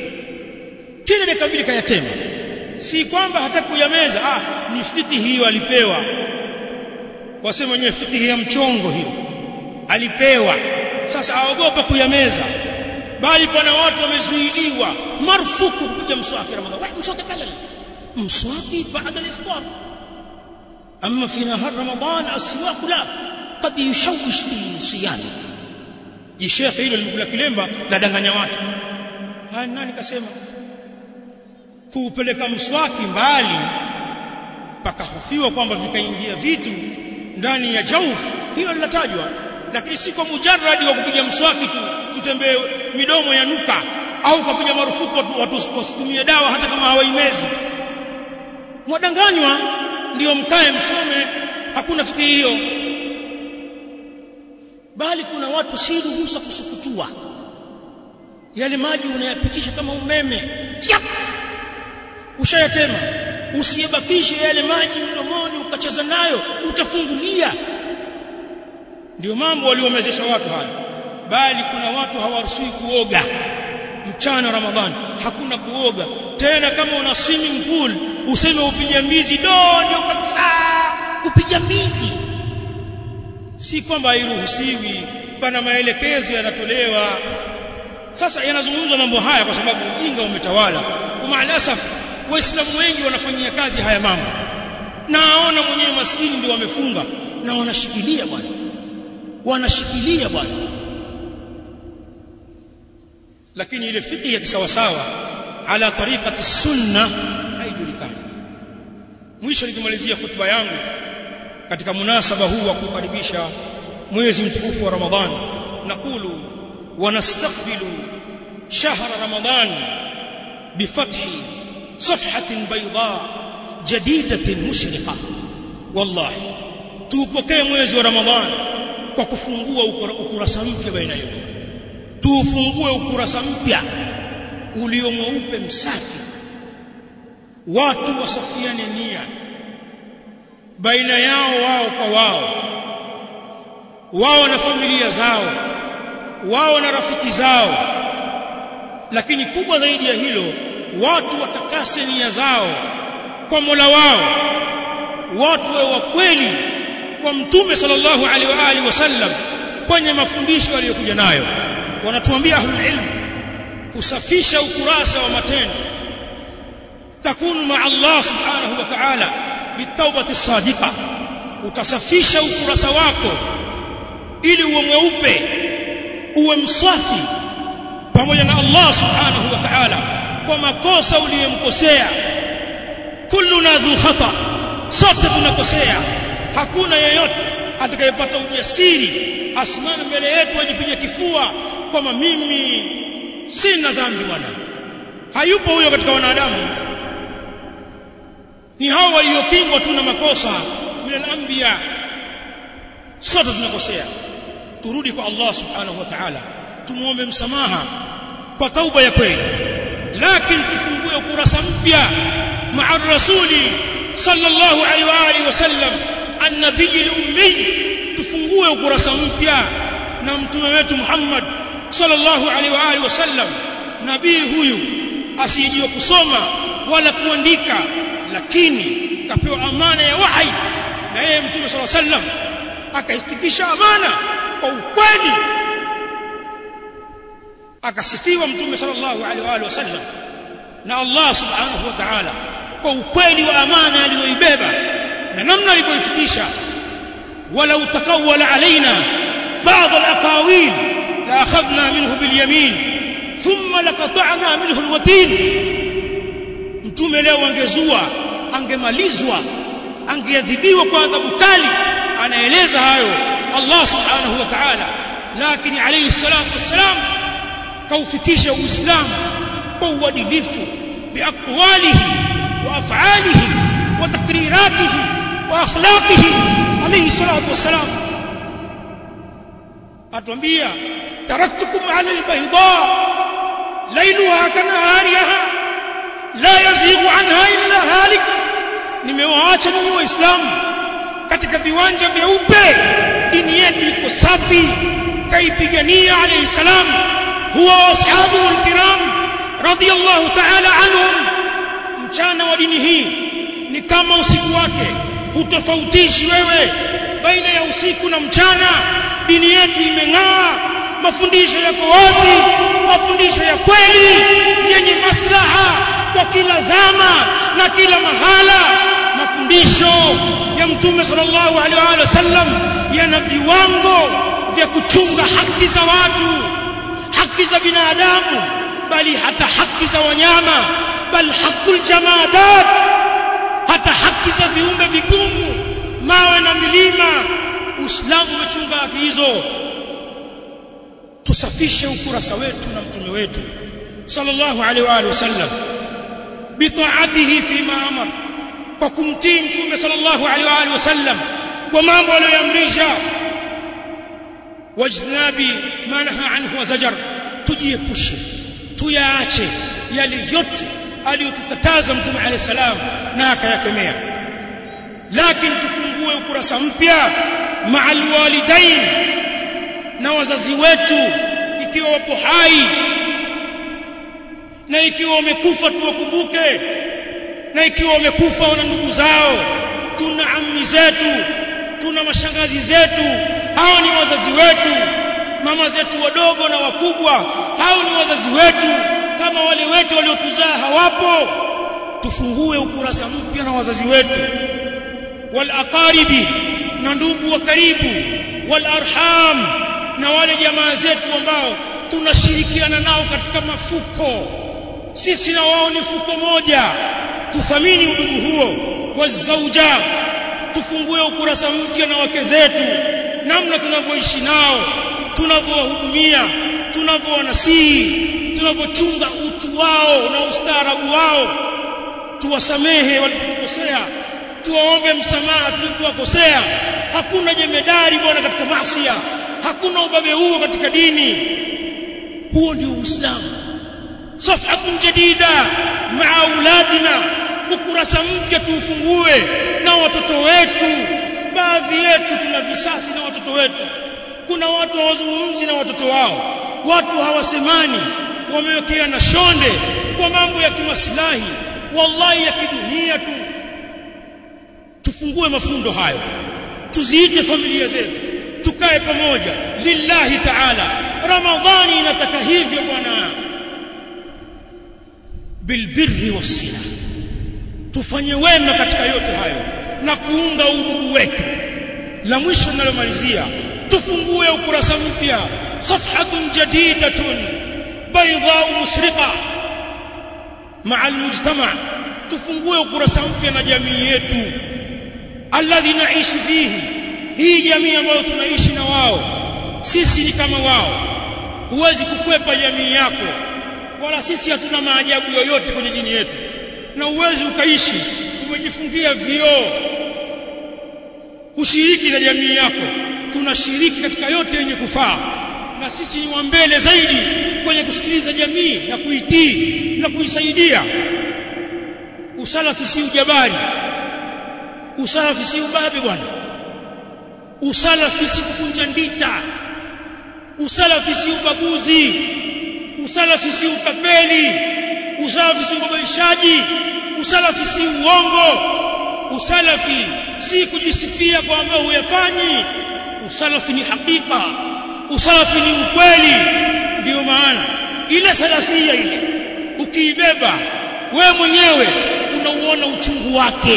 kile dakika mbili kayatema si kwamba hataki kuyameza ah ni fiti hiyo alipewa wasema wenyewe fiti ya mchongo hiyo alipewa sasa aogopa kuyameza bali pana watu wamezuiliwa marufuku kupiga mswaki ramadhani wewe mswaki pale mswaki baada al-iftar amma fi nahar ramadan aswaq la qad yushawish fi siyami jishekhe hilo limekula kilemba la danganya watu haya nani kasema kuupeleka mswaki mbali pakahofiwa kwamba vikaingia vitu ndani ya jauf hilo linatajwa lakini si kwa mujarradi wa kupiga mswaki tu tutembee midomo ya nuka au kupiga marufuku watu, watu wasitumie dawa hata kama hawaimezi mwadanganywa ndio mkae msome hakuna fikiri hiyo bali kuna watu si ruhusa kusukutua yale maji unayapitisha kama umeme Fyap! ushayatema usiyebakishe yale maji mdomoni ukacheza nayo utafungulia ndio mambo waliomezesha watu haya bali kuna watu hawaruhusiwi kuoga mchana Ramadhani hakuna kuoga tena kama una swimming pool useme upige mbizi do ndio kabisa kupiga mbizi si kwamba hairuhusiwi pana maelekezo yanatolewa sasa yanazungumzwa mambo haya kwa sababu ujinga umetawala umaalasaf waislamu wengi wanafanyia kazi haya mambo naona mwenyewe maskini ndio wamefunga na wanashikilia bwana wanashikilia bwana lakini ile fiqh ya kisawasawa ala tariqati sunna haijulikani mwisho nikimalizia khutba yangu katika munasaba huu wa kukaribisha mwezi mtukufu wa Ramadhani nakulu wanastaqbilu shahr Ramadhan bifathi safhatin bayda jadidatin mushriqa wallahi tuupokee mwezi wa Ramadhani kwa kufungua ukurasa mpya baina yetu tuufungue ukurasa mpya ulio mweupe msafi watu wasafiane nia baina yao wao kwa wao wao na familia zao wao na rafiki zao lakini kubwa zaidi ya hilo watu watakase nia zao kwa Mola wao watu wa kweli kwa mtume sallallahu alaihi wa alihi wasallam kwenye mafundisho aliyokuja nayo wanatuambia ahlul ilm kusafisha ukurasa wa matendo takunu ma Allah subhanahu wa ta'ala bitawbati sadiqa utasafisha ukurasa wako ili uwe mweupe uwe msafi pamoja na Allah subhanahu wa ta'ala kwa makosa uliyomkosea kulluna dhu khata sote tunakosea hakuna yeyote atakayepata ujasiri asimame mbele yetu ajipige kifua kwamba mimi sina dhambi bwana hayupo huyo katika wanadamu ni hao waliokingwa tu na makosa min al-anbiya sote tunakosea turudi kwa Allah subhanahu wa ta'ala tumuombe msamaha kwa tauba ya kweli lakini tufungue ukurasa mpya ma'a rasuli sallallahu alaihi wa alihi wasallam an-nabiy al-ummi tufungue ukurasa mpya na mtume wetu Muhammad sallallahu alaihi wa alihi wasallam nabii huyu asiyejua kusoma wala kuandika lakini kapewa amana ya wahi na yeye mtume sallallahu alaihi wasallam akaifikisha amana kwa ukweli akasifiwa mtume sallallahu alaihi wa alihi wasallam na Allah subhanahu wa ta'ala kwa ukweli wa amana aliyoibeba na namna alivyoifikisha ولو تقول علينا بعض الأقاويل لأخذنا منه باليمين ثم لقطعنا منه الوتين mtume leo angezua angemalizwa angeadhibiwa kwa adhabu kali anaeleza hayo Allah subhanahu wa ta'ala lakini alayhi salatu wassalam kaufikisha uislamu kwa uadilifu biaqwalihi wa af'alihi wa takriratihi wa akhlaqihi alayhi salatu wassalam atuambia taraktukum ala albayda lailuha kanahariha la yazighu anha illa halik nimewaacha nyinyi waislamu katika viwanja vyeupe dini yetu iko safi kaipigania alayhi salam huwa ashabu alkiram radiyallahu ta'ala anhum mchana wa dini hii ni kama usiku wake hutofautishi wewe baina ya usiku na mchana dini yetu imeng'aa mafundisho yako wazi mafundisho ya kweli yenye maslaha kwa kila zama na kila mahala mafundisho ya mtume sallallahu alaihi wasallam yana viwango vya kuchunga haki za watu haki za binadamu bali hata haki za wanyama bal hakul jamadat hata haki za viumbe vigumu mawe na milima uislamu umechunga haki hizo tusafishe ukurasa wetu na mtume wetu sallallahu alaihi wa alihi wasallam bitaatihi fima amar kwa kumtii mtume sallallahu alaihi wa alihi wasallam kwa mambo aliyoamrisha wajnabi ma naha anhu wa zajar tujiepushe tuyaache yale yote aliyotukataza mtume alayhi salam na akayakemea lakini tufungue ukurasa mpya ma'al walidain na wazazi wetu ikiwa wapo hai na ikiwa wamekufa tuwakumbuke na ikiwa wamekufa wana ndugu zao tuna ammi zetu tuna mashangazi zetu hao ni wazazi wetu mama zetu wadogo na wakubwa hao ni wazazi wetu kama wale wetu waliotuzaa hawapo tufungue ukurasa mpya na wazazi wetu wal aqaribi na ndugu wa karibu wal arham na wale jamaa zetu ambao tunashirikiana nao katika mafuko sisi na wao ni fuko moja tuthamini udugu huo wazauja tufungue ukurasa mpya na wake zetu namna tunavyoishi nao tunavyowahudumia tunavyowanasihi tunavyochunga utu wao na ustaarabu wao tuwasamehe walipokosea tuwaombe msamaha tulipowakosea hakuna jemedari bwana katika maasi hakuna ubabe huo katika dini huo ndio uislamu safhatun jadida maa auladina ukurasa mpya tuufungue na watoto wetu baadhi yetu tuna visasi na watoto wetu kuna watu hawazungumzi na watoto wao watu hawasemani wamewekea na shonde kwa mambo ya kimaslahi wallahi ya kidunia tu tufungue mafundo hayo tuziite familia zetu tukae pamoja lillahi ta'ala ramadhani inataka hivyo bwana bilbirri wasila tufanye wema katika yote hayo na kuunga udugu wetu la mwisho ninalomalizia tufungue ukurasa mpya safhatun jadidatun bayda musriqa مع المجتمع tufungue ukurasa mpya na jamii yetu alladhi naishi fihi hii jamii ambayo tunaishi na wao sisi ni kama wao huwezi kukwepa jamii yako wala sisi hatuna maajabu yoyote kwenye dini yetu na uwezi ukaishi umejifungia vioo ushiriki na jamii yako tunashiriki katika yote yenye kufaa na sisi ni wa mbele zaidi kwenye kusikiliza jamii na kuitii na kuisaidia usalafi si ujabari usalafi si ubabe bwana usalafi si kukunja ndita usalafi si ubaguzi usalafi si utapeli usalafi si ubabaishaji usalafi si uongo usalafi si kujisifia kwa ambao huyafanyi usalafi ni hakika usalafi ni ukweli ndiyo maana ile salafia ile ukiibeba we mwenyewe unauona uchungu wake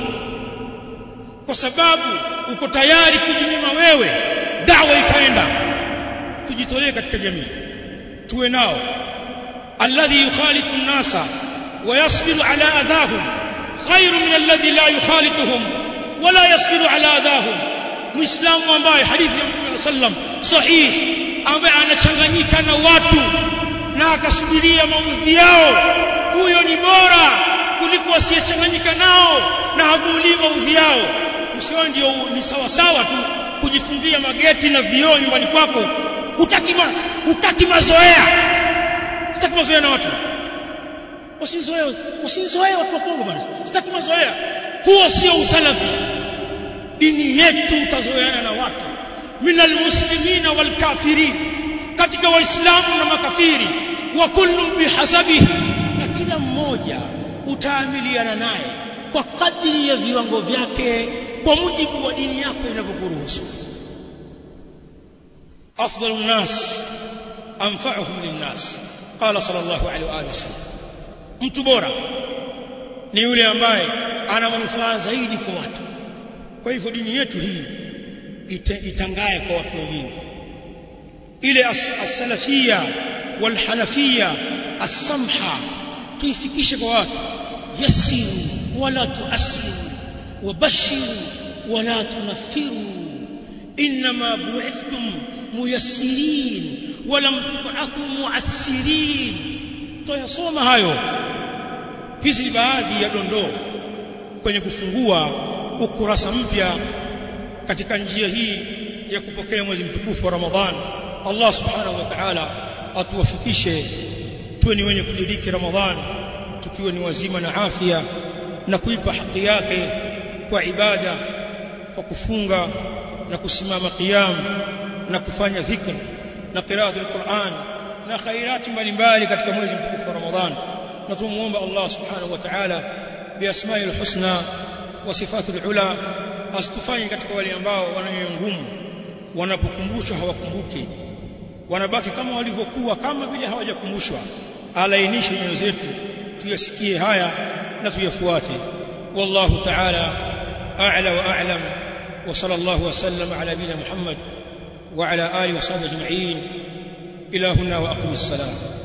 kwa sababu uko tayari kujinyima wewe dawa ikaenda tujitolee katika jamii tuwe nao alladhi yukhalitu an-nasa wa yasbiru ala adahum khairu min alladhi la yukhalituhum wala yasbiru ala adahum muislamu ambaye hadithi ya mtume sallam sahih ambaye anachanganyika na watu na akasubiria maudhi yao huyo ni bora kuliko asiyechanganyika nao na havumilii maudhi yao usio ndio ni sawa sawa tu kujifungia mageti na vioo nyumbani kwako hutaki ma, hutaki mazoea sitaki mazoea na watu usinizoea usinizoea watu wa Kongo bwana sitaki mazoea huo sio usalafi dini yetu utazoeana na watu minal muslimina wal kafirin katika waislamu na makafiri wa kullu bihasabihi na kila mmoja utaamiliana naye kwa kadri ya viwango vyake kwa mujibu wa dini yako inavyokuruhusu afdalu nnas anfa'uhum linnas qala sallallahu alaihi wa alihi wasallam mtu bora ni yule ambaye ana manufaa zaidi kwa watu kwa hivyo dini yetu hii itangaye kwa watu wengine ile as-salafia wal-hanafia as-samha tuifikishe kwa watu yasiru wala tuasiru wabashiru wala tunaffiru inma bu'ithtum muyassirin wala tub'athu mu'assirin tuyasoma hayo hizi ni baadhi ya dondoo kwenye kufungua ukurasa mpya katika njia hii ya kupokea mwezi mtukufu wa Ramadhan Allah subhanahu wa ta'ala atuwafikishe tuwe ni wenye kudiriki Ramadhan tukiwa ni wazima na afya na kuipa haki yake kwa ibada kwa kufunga na kusimama qiyam na kufanya dhikr na qiraatul Qur'an na khairati mbalimbali katika mwezi mtukufu wa Ramadhan na tumuomba Allah subhanahu wa ta'ala biasma'il husna wa sifatul ula asitufanye katika wale ambao wanayo ngumu wanapokumbushwa hawakumbuki wanabaki kama walivyokuwa kama vile hawajakumbushwa alainishe nyoyo zetu tuyasikie haya na tuyafuate wallahu ta'ala a'la wa a'lam wa sallallahu wa sallam ala nabina muhammad wa ala alihi wa sahbihi ajma'in ila huna wa aqim as-salam